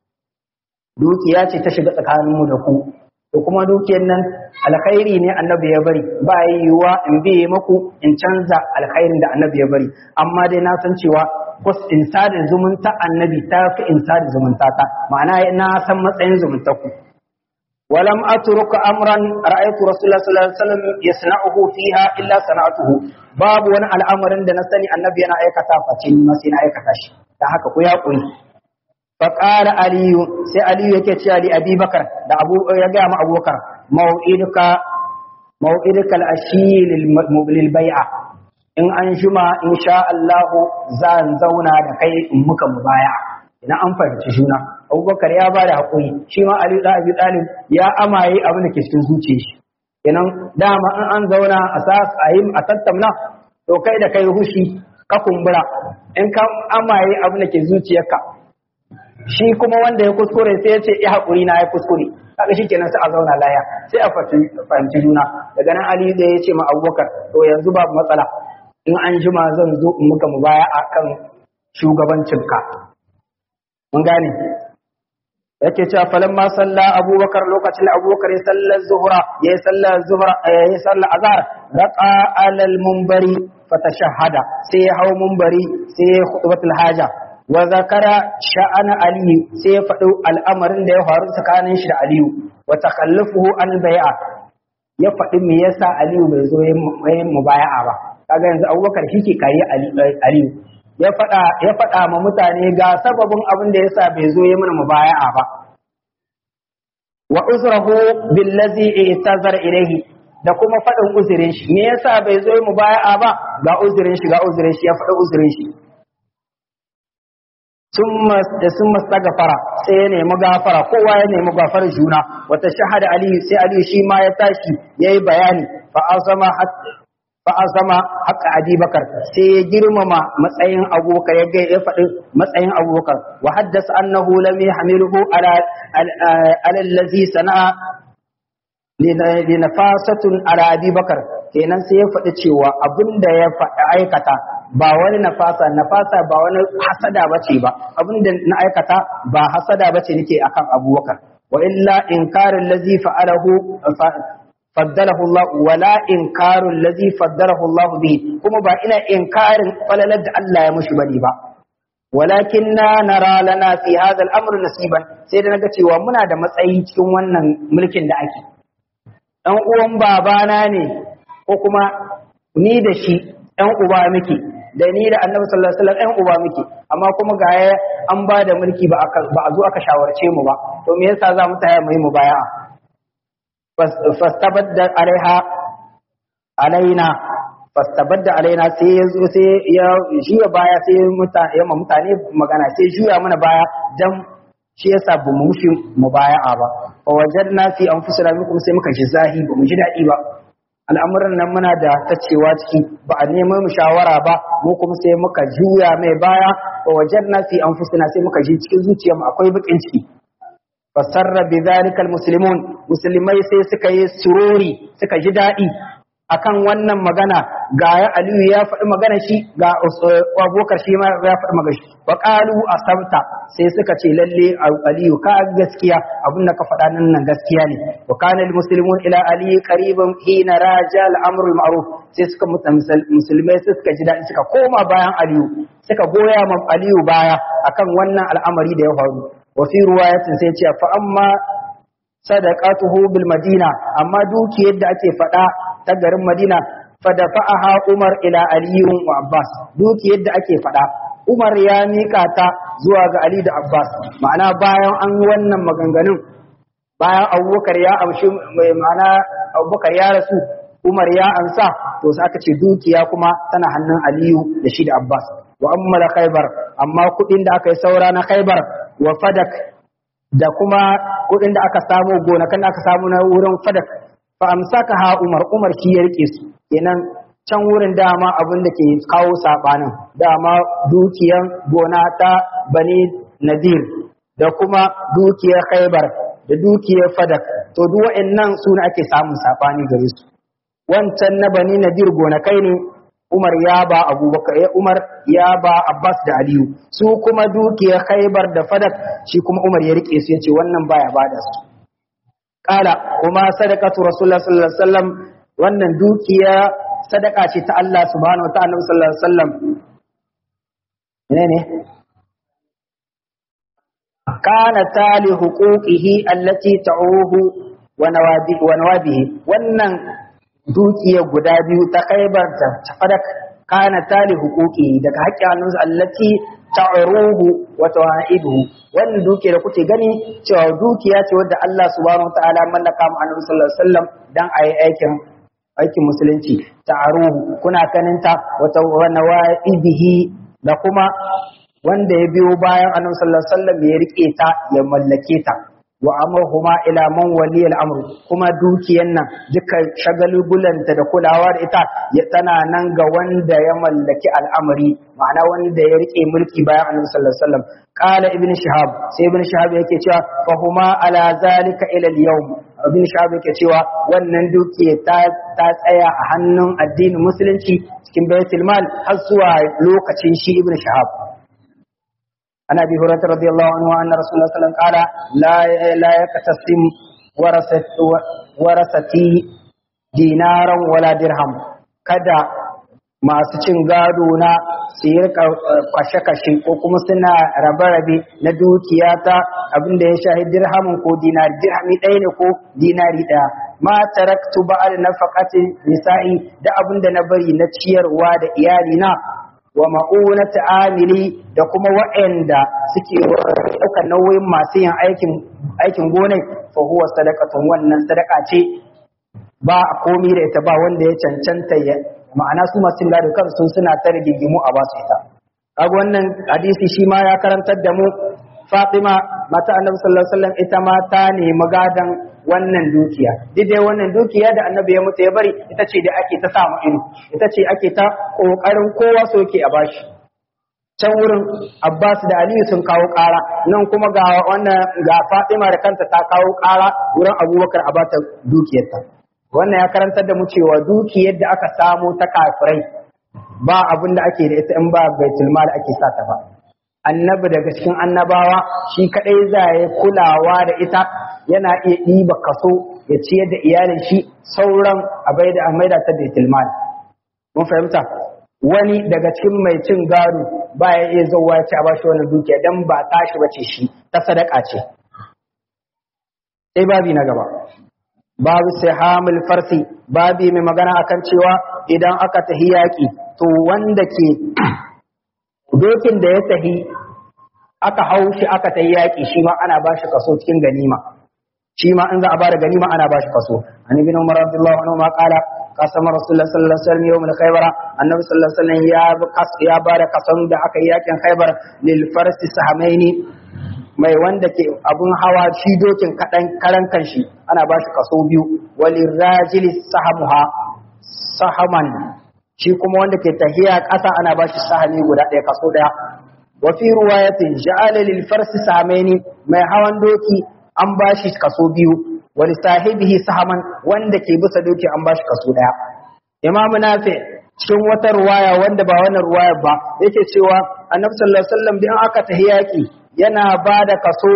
dukiya ce ta shiga tsakanin mu da ku to kuma dukiyar nan alkhairi ne annabi ya bari ba yiwuwa in biye maku in canza alkhairin da annabi ya bari amma dai na san cewa kus in sada zumunta annabi ta fi in sada zumunta ta ma'ana na san matsayin zumunta ku ولم أترك أمرا رأيت رسول الله صلى الله عليه وسلم يصنعه فيها إلا صنعته باب وانا الأمر عند نسني النبي أنا أيكتا فتين ما سينا أيكتا شي تحكا كويا قوي فقال علي سي علي يكي لأبي بكر دا أبو يجا مع أبو بكر موعدك موعدك الأشي للبيعة in an juma in sha Allahu zan zauna da kai in muka mubaya ina an fahimci juna abubakar ya ba da haƙuri shi ma ali da abi talib ya amaye abin da ke cikin zuciyar shi kenan dama in an zauna a sa a yi a tattauna to kai da kai hushi ka kumbura in ka amaye abin da ke zuciyarka shi kuma wanda ya kuskure sai ya ce ya haƙuri na ya kuskure kaga shi kenan sai a zauna laya sai a fahimci juna daga nan ali da ya ce ma abubakar to yanzu babu matsala in an jima zan zo in muka mubaya akan shugabancinka mun gane yake cewa falan ma salla abubakar lokacin da abubakar ya sallar zuhra ya sallar zuhra ya sallar azhar raqa alal munbari fatashahada sai ya hawo munbari sai ya khutbatul haja wa zakara sha'ana ali sai ya faɗi al'amarin da ya faru tsakanin shi da aliyu wa takhallufuhu an bai'a ya faɗi me yasa aliyu bai zo yin mubaya'a ba kaga yanzu abubakar shi ke kayi aliyu ya faɗa ya faɗa ma mutane ga sababin abin da yasa bai zo yi mana mubaya'a ba wa uzrahu billazi i'tazar ilayhi da kuma faɗin uzurin shi me yasa bai zo yi mubaya'a ba ga uzurin shi ga uzurin shi ya faɗi uzurin shi summa summa stagfara sai ya nemi gafara kowa ya nemi gafara juna wata shahada aliyu sai aliyu shi ma ya tashi yayi bayani fa azama fa azama haqqa abubakar sai ya girmama matsayin abubakar ya ya faɗi matsayin abubakar wa haddasa annahu lam yahmiluhu ala ala allazi sana'a li nafasatun ala abubakar kenan sai ya faɗi cewa abinda ya faɗi aikata ba wani nafasa nafasa ba wani hasada bace ba abinda na aikata ba hasada bace nake akan abubakar wa illa inkarin lazi fa'alahu faddalahu Allah wala inkarul ladhi faddalahu Allah bihi kuma ba ina inkarin falalar da Allah ya mushi bane ba walakinna nara lana fi hadha al-amr nasiban sai da naga cewa muna da matsayi cikin wannan mulkin da ake dan uwan babana ne ko kuma ni da shi dan uba muke da ni da Annabi sallallahu alaihi wasallam ɗan uba muke amma kuma ga an ba da mulki ba a zo aka shawarce mu ba to me yasa za mu tsaya mu yi mubaya'a fastabadda alaiha alaina fastabadda alaina sai ya zo sai ya juya baya sai mutane ya mutane magana sai juya mana baya dan shi yasa ba mu mushi mubaya'a ba fa wajadna fi anfusina minkum sai muka ji zahi ba mu ji dadi ba al'amuran nan muna da tacewa ciki ba a nemo mu shawara ba mu kuma sai muka juya mai baya fa wajadna fi anfusina sai muka ji cikin zuciyarmu akwai bakin ciki fasarra bi zalikal muslimun musulmai sai suka yi sururi suka ji daɗi akan wannan magana ga ya aliyu ya faɗi magana shi ga abokar shi ma ya faɗi magana shi wa qalu asabta sai suka ce lalle aliyu ka gaskiya abin da ka faɗa nan nan gaskiya ne wa kana al muslimun ila ali qariban hina raja al amr al ma'ruf sai suka musulmai sai suka ji daɗi suka koma bayan aliyu suka goya ma aliyu baya akan wannan al'amari da ya faru وفي رواية سيتي فأما صدقاته بالمدينة أما دوكي يد أكي فدا تقر المدينة فدفعها عمر إلى علي وعباس دوكي يد أكي فدا Umar ya mika ta zuwa ga Ali da Abbas ma'ana bayan an yi wannan maganganun bayan Abubakar ya amshi mai ma'ana abubakar ya rasu umar ya ansa to sai aka ce dukiya kuma tana hannun aliyu da shi da abbas wa ammala khaybar amma kudin da aka yi saura na khaybar wa fadak da kuma kudin da aka samu gonakan da aka samu na wurin fadak fa amsaka ha umar umar shi ya rike su kenan can wurin dama abin da ke kawo sabanin dama dukiyan gona ta bani nadir da kuma dukiyar khaybar da dukiyar fadak to duk wa'annan su ne ake samun sabani gare su wancan na bani nadir gonakai ne Umar ya ba Abubakar ya Umar ya ba Abbas da Aliyu su kuma dukiyar Khaibar da Fadak shi kuma Umar ya rike su yace wannan baya bada su kala kuma sadaqatu Rasulullah sallallahu alaihi wasallam wannan dukiya sadaka ce ta Allah subhanahu wa ta'ala sallallahu alaihi wasallam ne ne kana tali huquqihi allati ta'uhu wa nawabi wa nawabihi wannan dukiya guda biyu ta kaibar ta fadak kana tali hukuki daga haƙƙin hannunsa allati ta'ruhu wa tawa'iduhu wannan dukiya da kuke gani cewa dukiya ce wadda Allah subhanahu wa ta'ala mallaka mu annabi sallallahu alaihi wasallam dan ayi aikin aikin musulunci ta'ruhu kuna kaninta wa tawa'idihi da kuma wanda ya biyo bayan annabi sallallahu alaihi wasallam ya rike ta ya mallake ta wa amruhuma ila man wali al-amr kuma dukiyan nan duka shagalgulanta da kulawa da ita ya tana nan ga wanda ya mallaki al'amari ma'ana wanda ya rike mulki bayan annabi sallallahu alaihi wasallam qala ibn shihab sai ibn shihab yake cewa fa huma ala zalika ila al-yawm ibn shihab yake cewa wannan dukiya ta ta tsaya a hannun addinin musulunci cikin baitul mal har zuwa lokacin shi ibn shihab عن ابي هريره رضي الله عنه ان رسول الله صلى الله عليه وسلم قال لا لا يقتسم ورثت ورثتي دينارا ولا درهم kada masu cin gado na su yi kashe-kashe ko kuma suna rabe-rabe na dukiya ta abin da ya shahi dirhamin ko dinari dirhami ɗaya ne ko dinari ɗaya ma taraktu ba'al nafaqatin nisa'i da abin da na bari na ciyarwa da iyali na wa ma'unata amili da kuma wa'anda suke ɗaukar nauyin masu yin aikin aikin gonai fa huwa sadaqatun wannan sadaka ce ba a komi da ita ba wanda ya cancanta ya ma'ana su masu gado kansu suna ta rigigimu a basu ita kaga wannan hadisi shi ma ya karantar da mu Fatima mata Annabi sallallahu alaihi wasallam ita ma ta nemi gadan wannan dukiya duk dai wannan dukiya da Annabi ya mutu ya bari ita ce da ake ta samu ido ita ce ake ta kokarin kowa so yake a bashi can wurin Abbas da Aliyu sun kawo ƙara nan kuma ga wannan ga Fatima da kanta ta kawo ƙara wurin Abubakar a bata dukiyarta wannan ya karantar da mu cewa dukiyar da aka samu ta kafirai ba abin da ake da ita in ba baitul mal ake sa ta ba annabi daga cikin annabawa shi kadai za ya kulawa da ita yana iya ɗiba kaso ya ciyar da iyalin shi sauran a bai da maida ta baitul mal mun fahimta wani daga cikin mai cin gado ba ya iya zauwa ya ce a bashi wannan dukiya dan ba tashi bace shi ta sadaka ce sai babi na gaba babu sihamul farsi babi mai magana akan cewa idan aka tahi yaƙi to wanda ke dokin da ya tahi aka hau shi aka tahi yaƙi shi ma ana bashi kaso cikin ganima shi ma in za a bada ganima ana bashi kaso an ibn umar radiyallahu anhu ma qala qasama rasulullah sallallahu alaihi wasallam yawm al-khaybar annabi sallallahu alaihi wasallam ya ya bada kason da aka yi yaƙin khaybar lil farsi sahamaini mai wanda ke abun hawa shi dokin kaɗan karan kanshi ana ba shi kaso biyu wali rajili sahamuha sahaman shi kuma wanda ke tahiya ƙasa ana ba shi sahami guda ɗaya kaso ɗaya wa fi ruwayatin ja'ala lil farsi sahamaini mai hawan doki an ba shi kaso biyu wali sahibihi sahaman wanda ke bisa doki an ba shi kaso ɗaya imamu nafi cikin wata ruwaya wanda ba wannan ruwaya ba yake cewa annabi sallallahu alaihi wasallam bin aka tahi yaki yana ba da kaso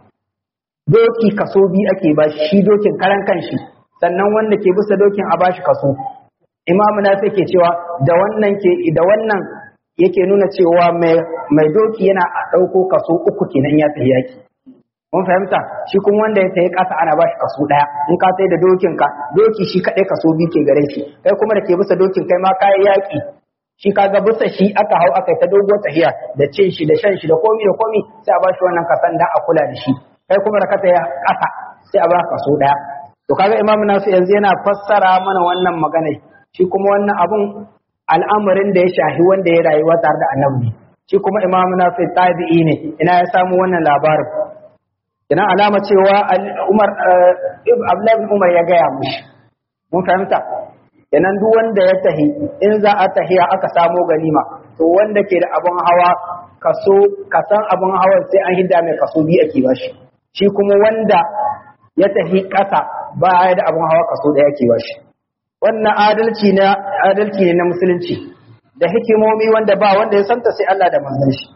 doki kaso biyu ake ba shi dokin karan kanshi sannan wanda ke bisa dokin a bashi kaso imamu na ke cewa da wannan ke da wannan yake nuna cewa mai doki yana a ɗauko kaso uku kenan ya tafi yaki mun fahimta shi kuma wanda ya tafi ƙasa ana bashi kaso ɗaya in ka sai da dokin ka doki shi kaɗai kaso biyu ke gare shi kai kuma da ke bisa dokin kai ma kayi yaki shi kaga bisa shi aka hau aka ta dogo tahiya da cin shi da shan shi da komi da komi sai a bashi wannan kasan da a kula da shi kai kuma da ka taya ƙasa sai a ba kaso ɗaya to kaga imam nasu yanzu yana fassara mana wannan magana shi kuma wannan abun al'amarin da ya shahi wanda ya rayuwa tare da annabi shi kuma imam nasu tabi'i ne ina ya samu wannan labarin ina alama cewa umar abdullahi umar ya gaya mushi mun fahimta kenan duk wanda ya tahi in za a tahiya aka samo ganima to wanda ke da abun hawa kaso kasan abun hawa sai an hidda mai kaso biyu ake bashi shi kuma wanda ya tahi ƙasa ba ya da abun hawa kaso ɗaya ake bashi wannan adalci na adalci ne na musulunci da hikimomi wanda ba wanda ya santa sai Allah da manzon shi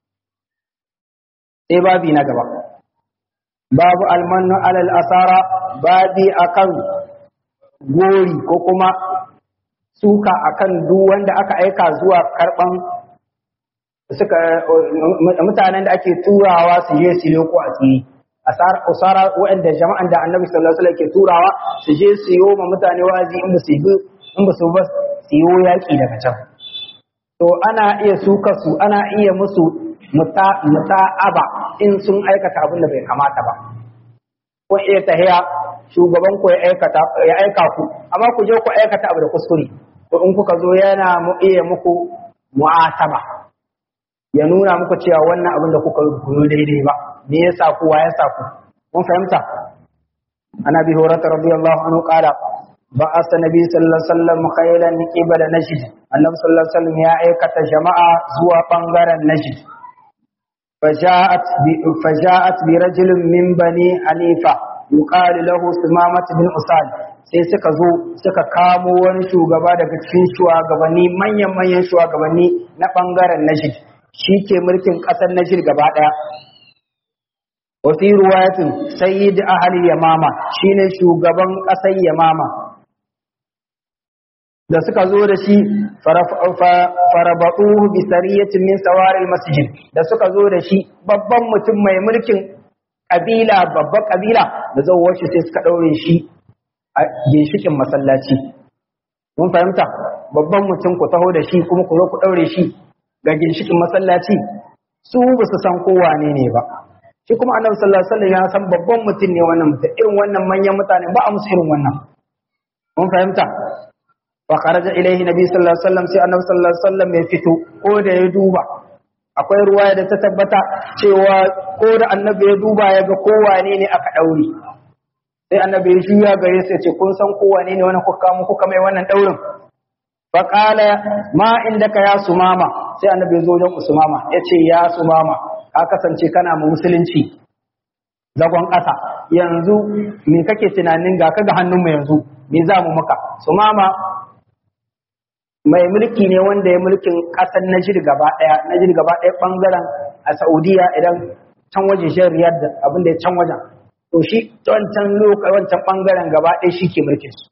sai babi na gaba babu almanu alal asara babi akan gori ko kuma suka akan duk wanda aka aika zuwa karban suka mutanen da ake turawa su je su loko a tsiri asar usara waɗanda jama'an da annabi sallallahu alaihi wasallam ke turawa su je su yi ma mutane wazi in ba su in ba su ba su yi yaki daga can to ana iya suka su ana iya musu muta'aba in sun aikata abin da bai kamata ba ko iya tahiya shugaban ku ya aikata ya aika ku amma ku je ku aikata abu da kuskure to in kuka zo yana mu iya muku mu'ataba ya nuna muku cewa wannan abin da kuka yi daidai ba me yasa ku wa yasa ku mun fahimta ana bi horata radiyallahu anhu qala ba'as nabi sallallahu alaihi wasallam khaylan qibala najd annabi sallallahu alaihi wasallam ya aikata jama'a zuwa bangaren najd فجاءت فجاءت برجل من بني حنيفه يقال له سمامة بن أساد sai suka zo suka kamo wani shugaba daga cikin shugabanni manyan manyan shugabanni na bangaren Najd shi ke mulkin ƙasar Najd gaba ɗaya wa fi ruwayatin sayyid ahli yamama shine shugaban ƙasar yamama da suka zo da shi farabatuhu bi sariyatin min sawaril masjid da suka zo da shi babban mutum mai mulkin kabila babban kabila da zawar shi sai suka daure shi a ginshikin masallaci mun fahimta babban mutum ku taho da shi kuma ku zo ku daure shi ga ginshikin masallaci su ba su san kowa ne ne ba shi kuma annabi sallallahu alaihi wasallam ya san babban mutum ne wannan mutum irin wannan manyan mutane ba a musu irin wannan mun fahimta fa kharaja ilaihi nabi sallallahu alaihi wasallam sai annabi sallallahu alaihi wasallam ya fito ko da ya duba akwai ruwaya da ta tabbata cewa ko da annabi ya duba ya ga kowane ne aka daure sai annabi ya juya gare sai ce kun san kowane ne wannan kuka mu kuka mai wannan daurin fa qala ma indaka ya sumama sai annabi ya zo wajen usmama ya ce ya sumama ka kasance kana mu musulunci zagon ƙasa yanzu me kake tunanin ga ka ga hannunmu yanzu me za mu maka sumama mai mulki ne wanda ya mulkin ƙasar Najd gaba ɗaya Najd gaba ɗaya ɓangaren a Saudiya idan can waje shan Riyadh da abin da ya can wajen to shi wancan lokacin wancan ɓangaren gaba ɗaya shi ke mulkin su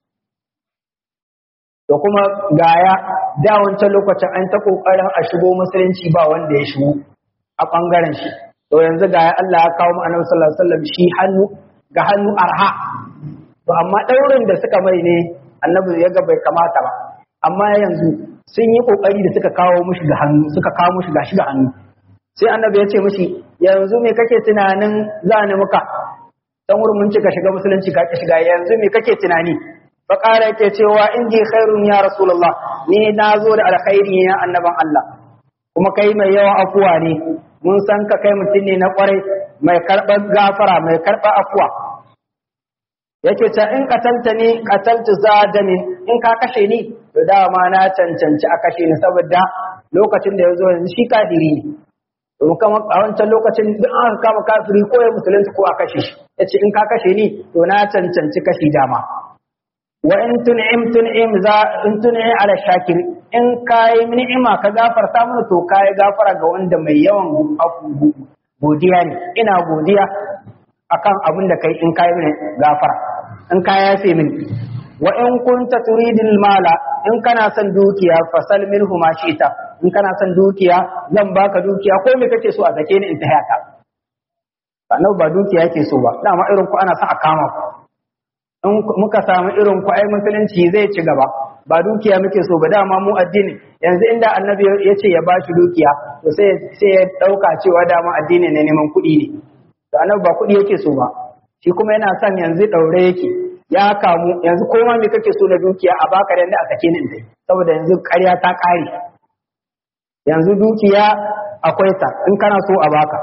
to kuma gaya da wancan lokacin an ta kokarin a shigo musulunci ba wanda ya shigo a ɓangaren shi to yanzu gaya Allah ya kawo mu Annabi sallallahu alaihi wasallam shi hannu ga hannu arha to amma ɗaurin da suka mai ne Annabi ya ga bai kamata ba amma yanzu sun yi kokari da suka kawo mushi ga hannu suka kawo mushi gashi ga hannu sai annabi ya ce mushi yanzu me kake tunanin za ni muka dan wurin mun cika shiga musulunci ka ki shiga yanzu me kake tunani fa qala yake cewa indi khairun ya rasulullah ni na zo da alkhairi ya annaban Allah kuma kai mai yawan afuwa ne mun san ka kai mutum ne na kwarai mai karɓar gafara mai karɓar afuwa yake ta in katalta ni kataltu zadamin in ka kashe ni to dama na cancanci a kashe ni saboda lokacin da ya zo yanzu shi kafiri ne to kuma a wancan lokacin duk an kama kafiri ko ya musulunci ko a kashe shi yace in ka kashe ni to na cancanci kashi dama wa in tun'im tun'im za in tun'i ala shakir in kai ni'ima ka gafarta mana to kai gafara ga wanda mai yawan godiya ne ina godiya akan abin da kai in kai mini gafara in ka yafe mini wa in kunta turidil mala in kana son dukiya fasal minhu ma shi'ta in kana son dukiya zan baka dukiya ko me kake so a sake ni in ta hayata sannan ba dukiya yake so ba dama irin ku ana son a kama ku in muka samu irin ku ai musulunci zai ci gaba ba dukiya muke so ba dama mu addini yanzu inda annabi ya ce ya ba shi dukiya to sai sai ya dauka cewa dama addini ne neman kuɗi ne to annabi ba kuɗi yake so ba shi kuma yana son yanzu daure yake ya kamu yanzu koma me kake so na dukiya a baka da a sake ni in dai saboda yanzu ƙarya ta ƙare yanzu dukiya akwai ta in kana so a baka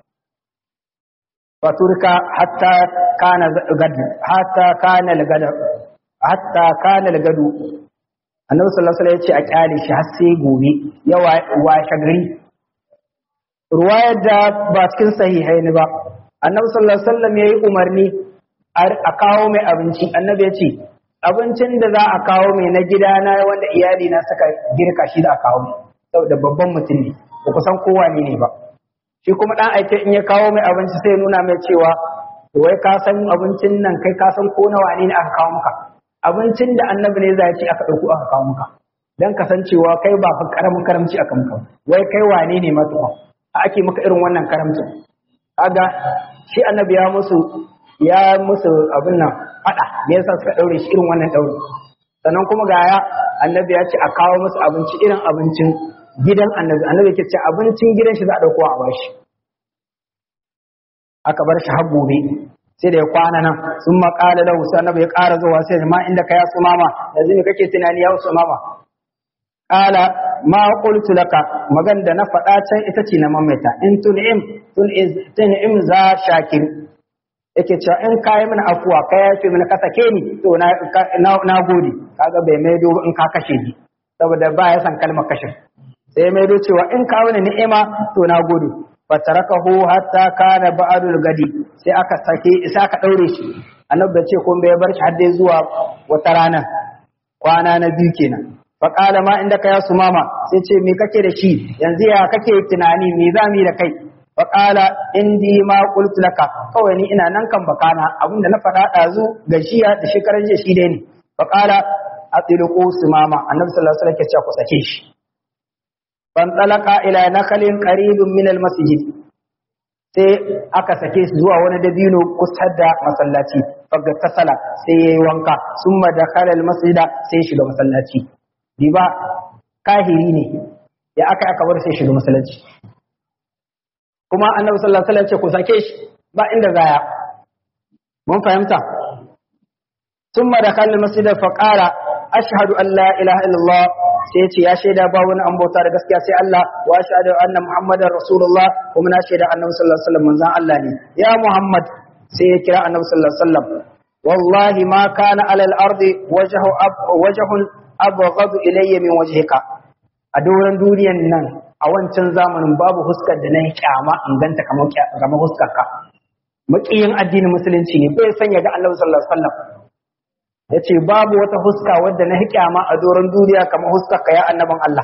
faturka hatta kana gadu hatta kana gadu hatta kana gadu annabi sallallahu alaihi wasallam ya ce a kyale shi har sai gobe ya washe gari ruwayar da ba cikin sahihai ne ba annabi sallallahu alaihi wasallam yayi umarni a kawo mai abinci annabi ya ce abincin da za a kawo mai na gidana wanda iyali na suka girka shi da a kawo mai saboda babban mutum ne ba kusan kowa ne ne ba shi kuma dan aike in ya kawo mai abinci sai nuna mai cewa wai ka san abincin nan kai ka san ko nawa ne aka kawo maka abincin da annabi ne za ci aka ɗauko aka kawo maka dan kasancewa kai ba fa karamin karamci aka maka wai kai wane ne ma tukun ake maka irin wannan karamcin kaga shi annabi ya musu ya musu abin nan fada me yasa suka daure shi irin wannan daure sannan kuma ga ya annabi ya ce a kawo musu abinci irin abincin gidan annabi annabi yake ce abincin gidan shi za a dauko a bashi aka bar shi har gobe sai da ya kwana nan sun maƙala lahu sai annabi ya ƙara zuwa sai ma inda ka ya su mama yanzu ne kake tunani ya su mama qala ma qultu laka magan da na faɗa can ita ce na mamaita in tun'im tun'im za shakir yake cewa in kayi mana afuwa ka yafe mana ka sake ni to na na gode kaga bai maido in ka kashe ni saboda ba ya san kalmar kashe sai maido cewa in ka wani ni'ima to na gode fatarakahu hatta kana ba'dul gadi sai aka sake sai aka daure shi annabi bai ce kun bai bar shi har dai zuwa wata rana kwana na biyu kenan faƙala ma inda ka ya su mama sai ce me kake da shi yanzu ya kake tunani me za mu yi da kai faƙala indi ma qultu laka kawai ni ina nan kan bakana abinda na faɗa ɗazu gajiya da shekaran jiya shi dai ne faƙala atilqu su mama annabi sallallahu alaihi wasallam ya ce ku sake shi fan talaka ila nakalin qaribun min al masjid sai aka sake su zuwa wani dabino kusa da masallaci faga tasala sai yayi wanka summa dakhala al masjida sai shiga masallaci riba kahiri ne ya aka aka bar sai shiga masallaci kuma annabi sallallahu alaihi wasallam ce ku sake shi ba inda zaya mun fahimta thumma dakhala al-masjid fa qala ashhadu an la ilaha illallah sai ce ya shaida ba wani an bauta da gaskiya sai Allah wa ashhadu anna muhammadar rasulullah kuma na shaida annabi sallallahu alaihi wasallam manzon Allah ne ya muhammad sai ya kira annabi sallallahu alaihi wasallam wallahi ma kana alal ardi wajhu wajhun abghadu ilayya min wajhika a doron duniyan nan a wancan zamanin babu huskar da nayi kyama in ganta kamar kamar huskar ka makiyin addinin musulunci ne bai sanya ga Annabi sallallahu alaihi wasallam yace babu wata huska wadda na kyama a doron duniya kamar huskar ka ya annaban Allah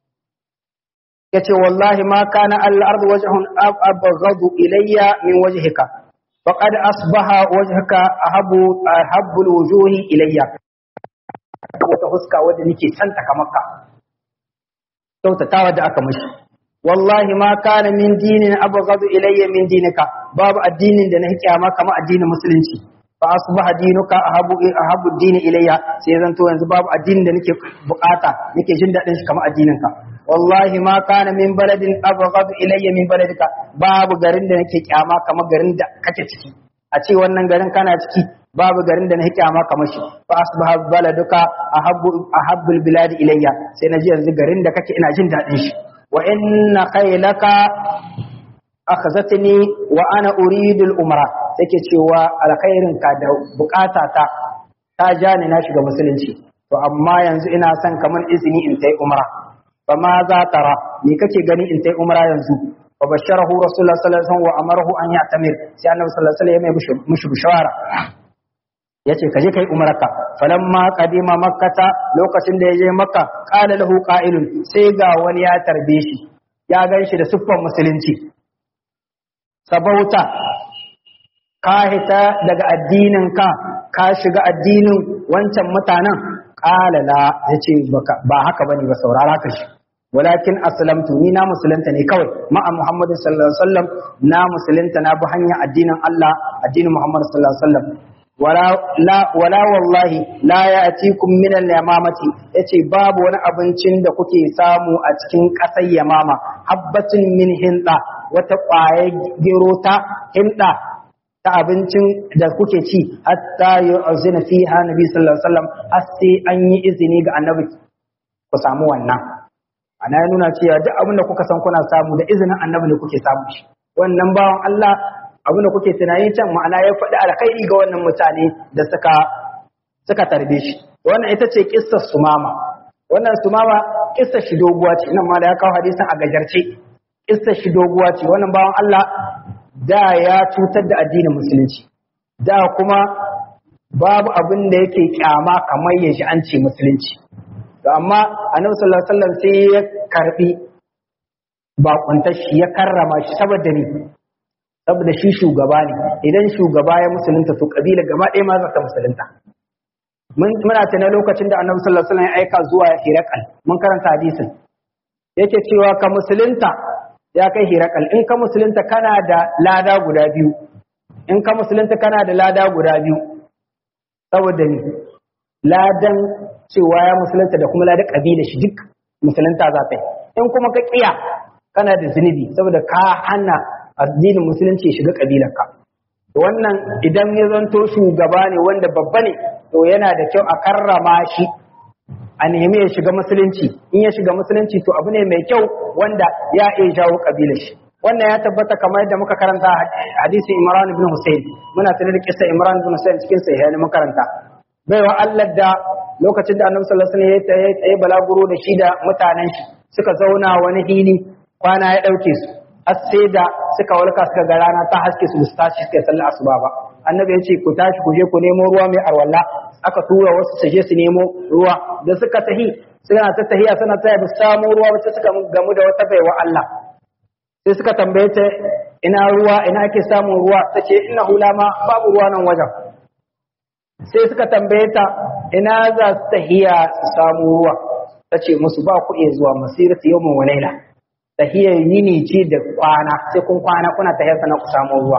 yace wallahi ma kana al-ardu wajhun abghadu ilayya min wajhika faqad asbaha wajhaka ahabu ahabbu al-wujuhi ilayya wata huska wadda nake santa kamar ka kyautatawa da aka mashi wallahi ma kana min dinin abghadu ilayya min dinika babu addinin da na kiyama kamar addinin musulunci fa asbaha dinuka ahabu ahabu dini ilayya sai zanto yanzu babu addinin da nake bukata nake jin dadin shi kamar addinin ka wallahi ma kana min baladin abghadu ilayya min baladika babu garin da nake kiyama kamar garin da kake ciki a ce wannan garin kana ciki babu garin da na kyama kamar shi fa asbaha baladuka ahabbu ahabbul bilad ilayya sai naji yanzu garin da kake ina jin dadin shi wa inna khaylaka akhazatni wa ana uridu al-umra take cewa alkhairin ka da bukata ta ta ja ni na shiga musulunci to amma yanzu ina son kamar izini in tai umra fa ma za tara me kake gani in tai umra yanzu fa basharahu rasulullah sallallahu alaihi wasallam wa amarahu an ya'tamir sai annabi sallallahu alaihi wasallam ya mai mushi bishara yace kaje kai umarka falamma qadima makkata lokacin da yaje makka qala lahu qa'ilun sai ga wani ya tarbe shi ya ganshi da siffar musulunci sabauta ka hita daga addinin ka ka shiga addinin wancan mutanen qala la yace ba haka bane ba saurara ka shi walakin aslamtu ni na musulunta ne kawai ma'a muhammadu sallallahu alaihi wasallam na musulunta na bi hanyar addinin Allah addinin muhammadu sallallahu alaihi wasallam wala la wala wallahi la ya'tikum min al-yamamati yace babu wani abincin da kuke samu a cikin ƙasar yamama habbatin min hinda wata ƙwaye gero ta hinda ta abincin da kuke ci hatta yu'zina fiha nabi sallallahu alaihi wasallam har sai an yi izini ga annabi ku samu wannan ana ya nuna cewa duk abin da kuka san kuna samu da izinin annabi ne kuke samu shi wannan bawan Allah abin da kuke tunani can ma'ana ya faɗi alkhairi ga wannan mutane da suka suka tarbe shi wannan ita ce kissar sumama wannan sumama kissar shi doguwa ce nan ma da ya kawo hadisin a gajarce kissar shi doguwa ce wannan bawan Allah da ya cutar da addinin musulunci da kuma babu abin da yake kyama kamar ya ji an ce musulunci to amma annabi sallallahu alaihi wasallam sai ya karbi bakuntar shi ya karrama shi saboda ni saboda shi shugaba ne idan shugaba ya musulunta to kabila gaba ɗaya ma za ta musulunta muna tana lokacin da annabi sallallahu alaihi wasallam ya aika zuwa Hirakal mun karanta hadisin yake cewa ka musulunta ya kai Hirakal in ka musulunta kana da lada guda biyu in ka musulunta kana da lada guda biyu saboda ni ladan cewa ya musulunta da kuma ladan kabila shi duk musulunta za ta yi in kuma ka kiya kana da zunubi saboda ka hana addinin musulunci ya shiga kabilarka wannan idan ya zanto shugaba ne wanda babba ne to yana da kyau a karrama shi a nemi ya shiga musulunci in ya shiga musulunci to abu ne mai kyau wanda ya iya jawo kabilar shi wannan ya tabbata kamar yadda muka karanta hadisi Imran ibn Hussein muna tare da kissa Imran ibn Hussein cikin sahih ne makaranta baiwa Allah da lokacin da Annabi sallallahu alaihi wasallam ya tsaye balaguro da shi da mutanen shi suka zauna wani hili kwana ya dauke su har sai da suka walka suka ga rana ta haske su su tashi suka sallar asuba ba annabi ya ce ku tashi ku je ku nemo ruwa mai arwalla aka tura wasu su je su nemo ruwa da suka tahi suna ta tahiya suna taya ba samu ruwa ba suka gamu da wata baiwa Allah sai suka tambaye ta ina ruwa ina ake samun ruwa ta ce ina hula ma babu ruwa nan wajen sai suka tambaye ta ina za su tahiya su samu ruwa ta ce musu ba ku iya zuwa masiratu yawmin wa laila tahiyar yini ce da kwana sai kun kwana kuna tahiyar sana ku samu ruwa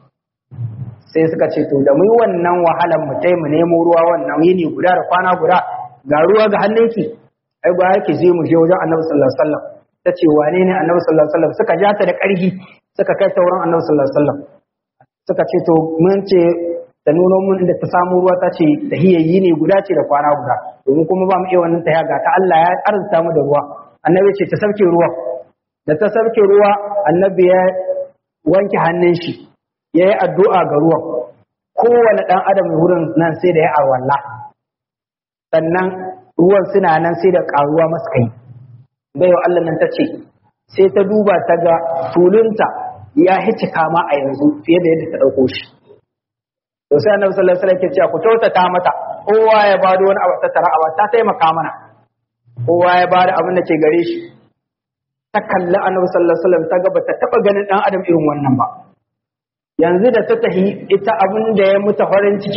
sai suka ce to da mu yi wannan wahalar mu tai mu nemo ruwa wannan yini guda da kwana guda ga ruwa ga hannunki ai ba yake je mu je wajen Annabi sallallahu alaihi wasallam ta ce wane ne Annabi sallallahu alaihi wasallam suka ja ta da ƙarfi suka kai ta wurin Annabi sallallahu alaihi wasallam suka ce to mun ce ta nuno mun inda ta samu ruwa ta ce tahiyar yini guda ce da kwana guda domin kuma ba mu iya wannan tahiya ga ta Allah ya arzuta mu da ruwa Annabi ce ta sauke ruwa da ta sarke ruwa annabi ya wanke hannun shi ya yi addu'a ga ruwan kowane ɗan adam wurin nan sai da ya arwalla sannan ruwan suna nan sai da ƙaruwa masu kai baiwa Allah nan ta ce sai ta duba ta ga tulunta ya hici kama a yanzu fiye da yadda ta ɗauko shi to sai annabi sallallahu alaihi wasallam ke cewa ku kyautata mata kowa ya bada wani abu ta tara ta taimaka mana kowa ya bada abin da ke gare shi ta kalli annabi sallallahu alaihi wasallam ta ga bata taba ganin dan adam irin wannan ba yanzu da ta tahi ita abin da ya muta farin ciki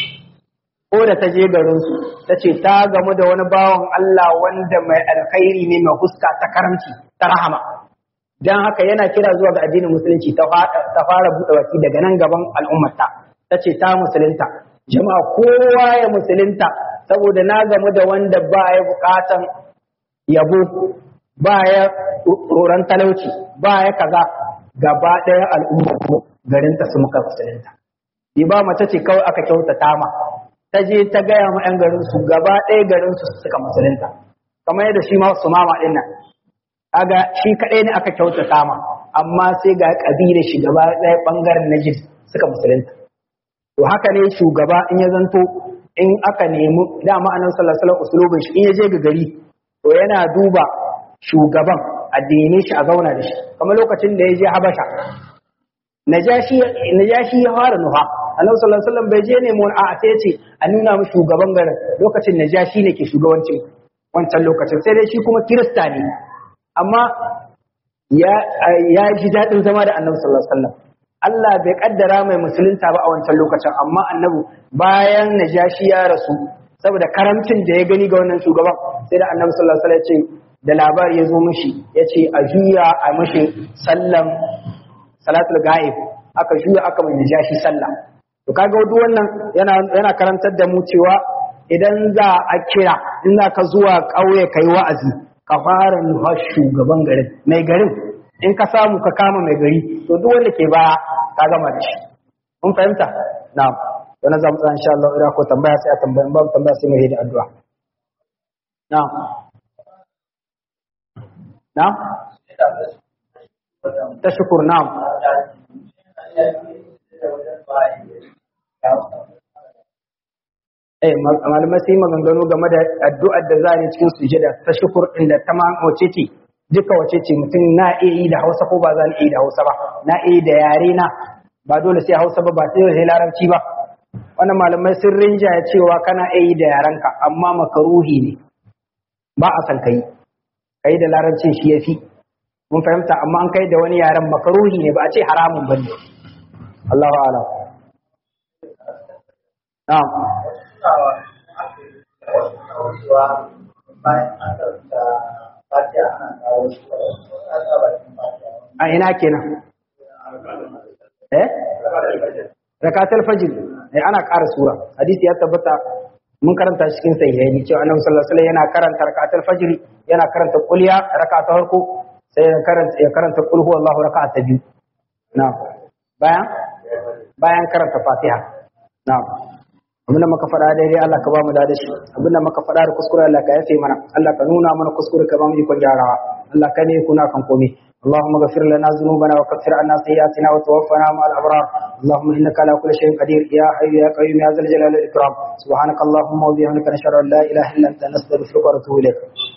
ko da ta je garin su ta ce ta gamu da wani bawan Allah wanda mai alkhairi ne mai huska ta karamci ta rahama dan haka yana kira zuwa ga addinin musulunci ta fara buɗe baki daga nan gaban al'ummata ta ce ta musulunta jama'a kowa ya musulunta saboda na gamu da wanda ba ya bukatan yabo ba ya tsoron talauci ba ya kaza gaba ɗaya al'umma garinta su muka musulunta bi ba mace ce kawai aka kyautata ma ta je ta gaya ma 'yan garin su gaba ɗaya garin su suka musulunta kamar yadda shi ma su mama ɗin nan kaga shi kaɗai ne aka kyautata ma amma sai ga ƙabilar shi gaba ɗaya ɓangaren najid suka musulunta to haka ne shugaba in ya zanto in aka nemi dama annabi sallallahu alaihi wasallam usulubin shi in ya je ga gari to yana duba shugaban addini shi a zauna da shi kamar lokacin da ya je habasha najashi najashi ya fara nuha annabi sallallahu alaihi wasallam bai je ne mun a sai ce a nuna mu shugaban garin lokacin najashi ne ke shugabancin wancan lokacin sai dai shi kuma kirista ne amma ya ya ji dadin zama da annabi sallallahu alaihi wasallam Allah bai kaddara mai musulunta ba a wancan lokacin amma annabi bayan najashi ya rasu saboda karamcin da ya gani ga wannan shugaban sai da annabi sallallahu alaihi wasallam ya ce da labari ya zo mishi ya ce a juya a mashi sallan salatul ga'ib aka juya aka mai najashi sallah to kaga duk wannan yana yana karantar da mu cewa idan za a kira in za ka zuwa ƙauye kai wa'azi ka fara nufa shugaban garin mai garin in ka samu ka kama mai gari to duk wanda ke baya ka gama da shi mun fahimta na'am wani za mu tsaya insha Allah ira ko tambaya sai a tambaya in babu tambaya sai mu yi da addu'a na'am na'am ta shukur na'am eh malamai sai maganganu game da addu'ar da za a yi cikin sujada ta shukur din da ta wace ce duka wace ce mutum na iya yi da Hausa ko ba za iya yi da Hausa ba na iya yi da yare na ba dole sai Hausa ba ba sai larabci ba wannan malamai sun rinjaya cewa kana iya yi da yarenka amma makaruhi ne ba a san kai kai da larabcin shi yafi mun fahimta amma an kai da wani yaren makaruhi ne ba a ce haramun bane Allahu a'lam na'am a ina kenan eh rakatul fajr eh ana ƙara sura hadisi ya tabbata mun karanta shi cikin sahihaini cewa annabi sallallahu alaihi wasallam yana karanta rakatul fajr yana karanta kulliya raka'a ta farko sai ya karanta ya karanta qul huwallahu raka'a ta biyu na'am bayan bayan karanta fatiha na'am abinda muka faɗa daidai Allah ka ba mu da shi abinda muka faɗa da kuskure Allah ka yafe mana Allah ka nuna mana kuskure ka ba mu ikon gyarawa Allah ka ne kuna kan komai اللهم اغفر لنا ذنوبنا وكفر عنا سيئاتنا وتوفنا مع الابرار اللهم انك على كل شيء قدير يا حي يا قيوم يا ذا الجلال والاكرام سبحانك اللهم وبحمدك نشهد ان لا اله الا انت نستغفرك ونتوب اليك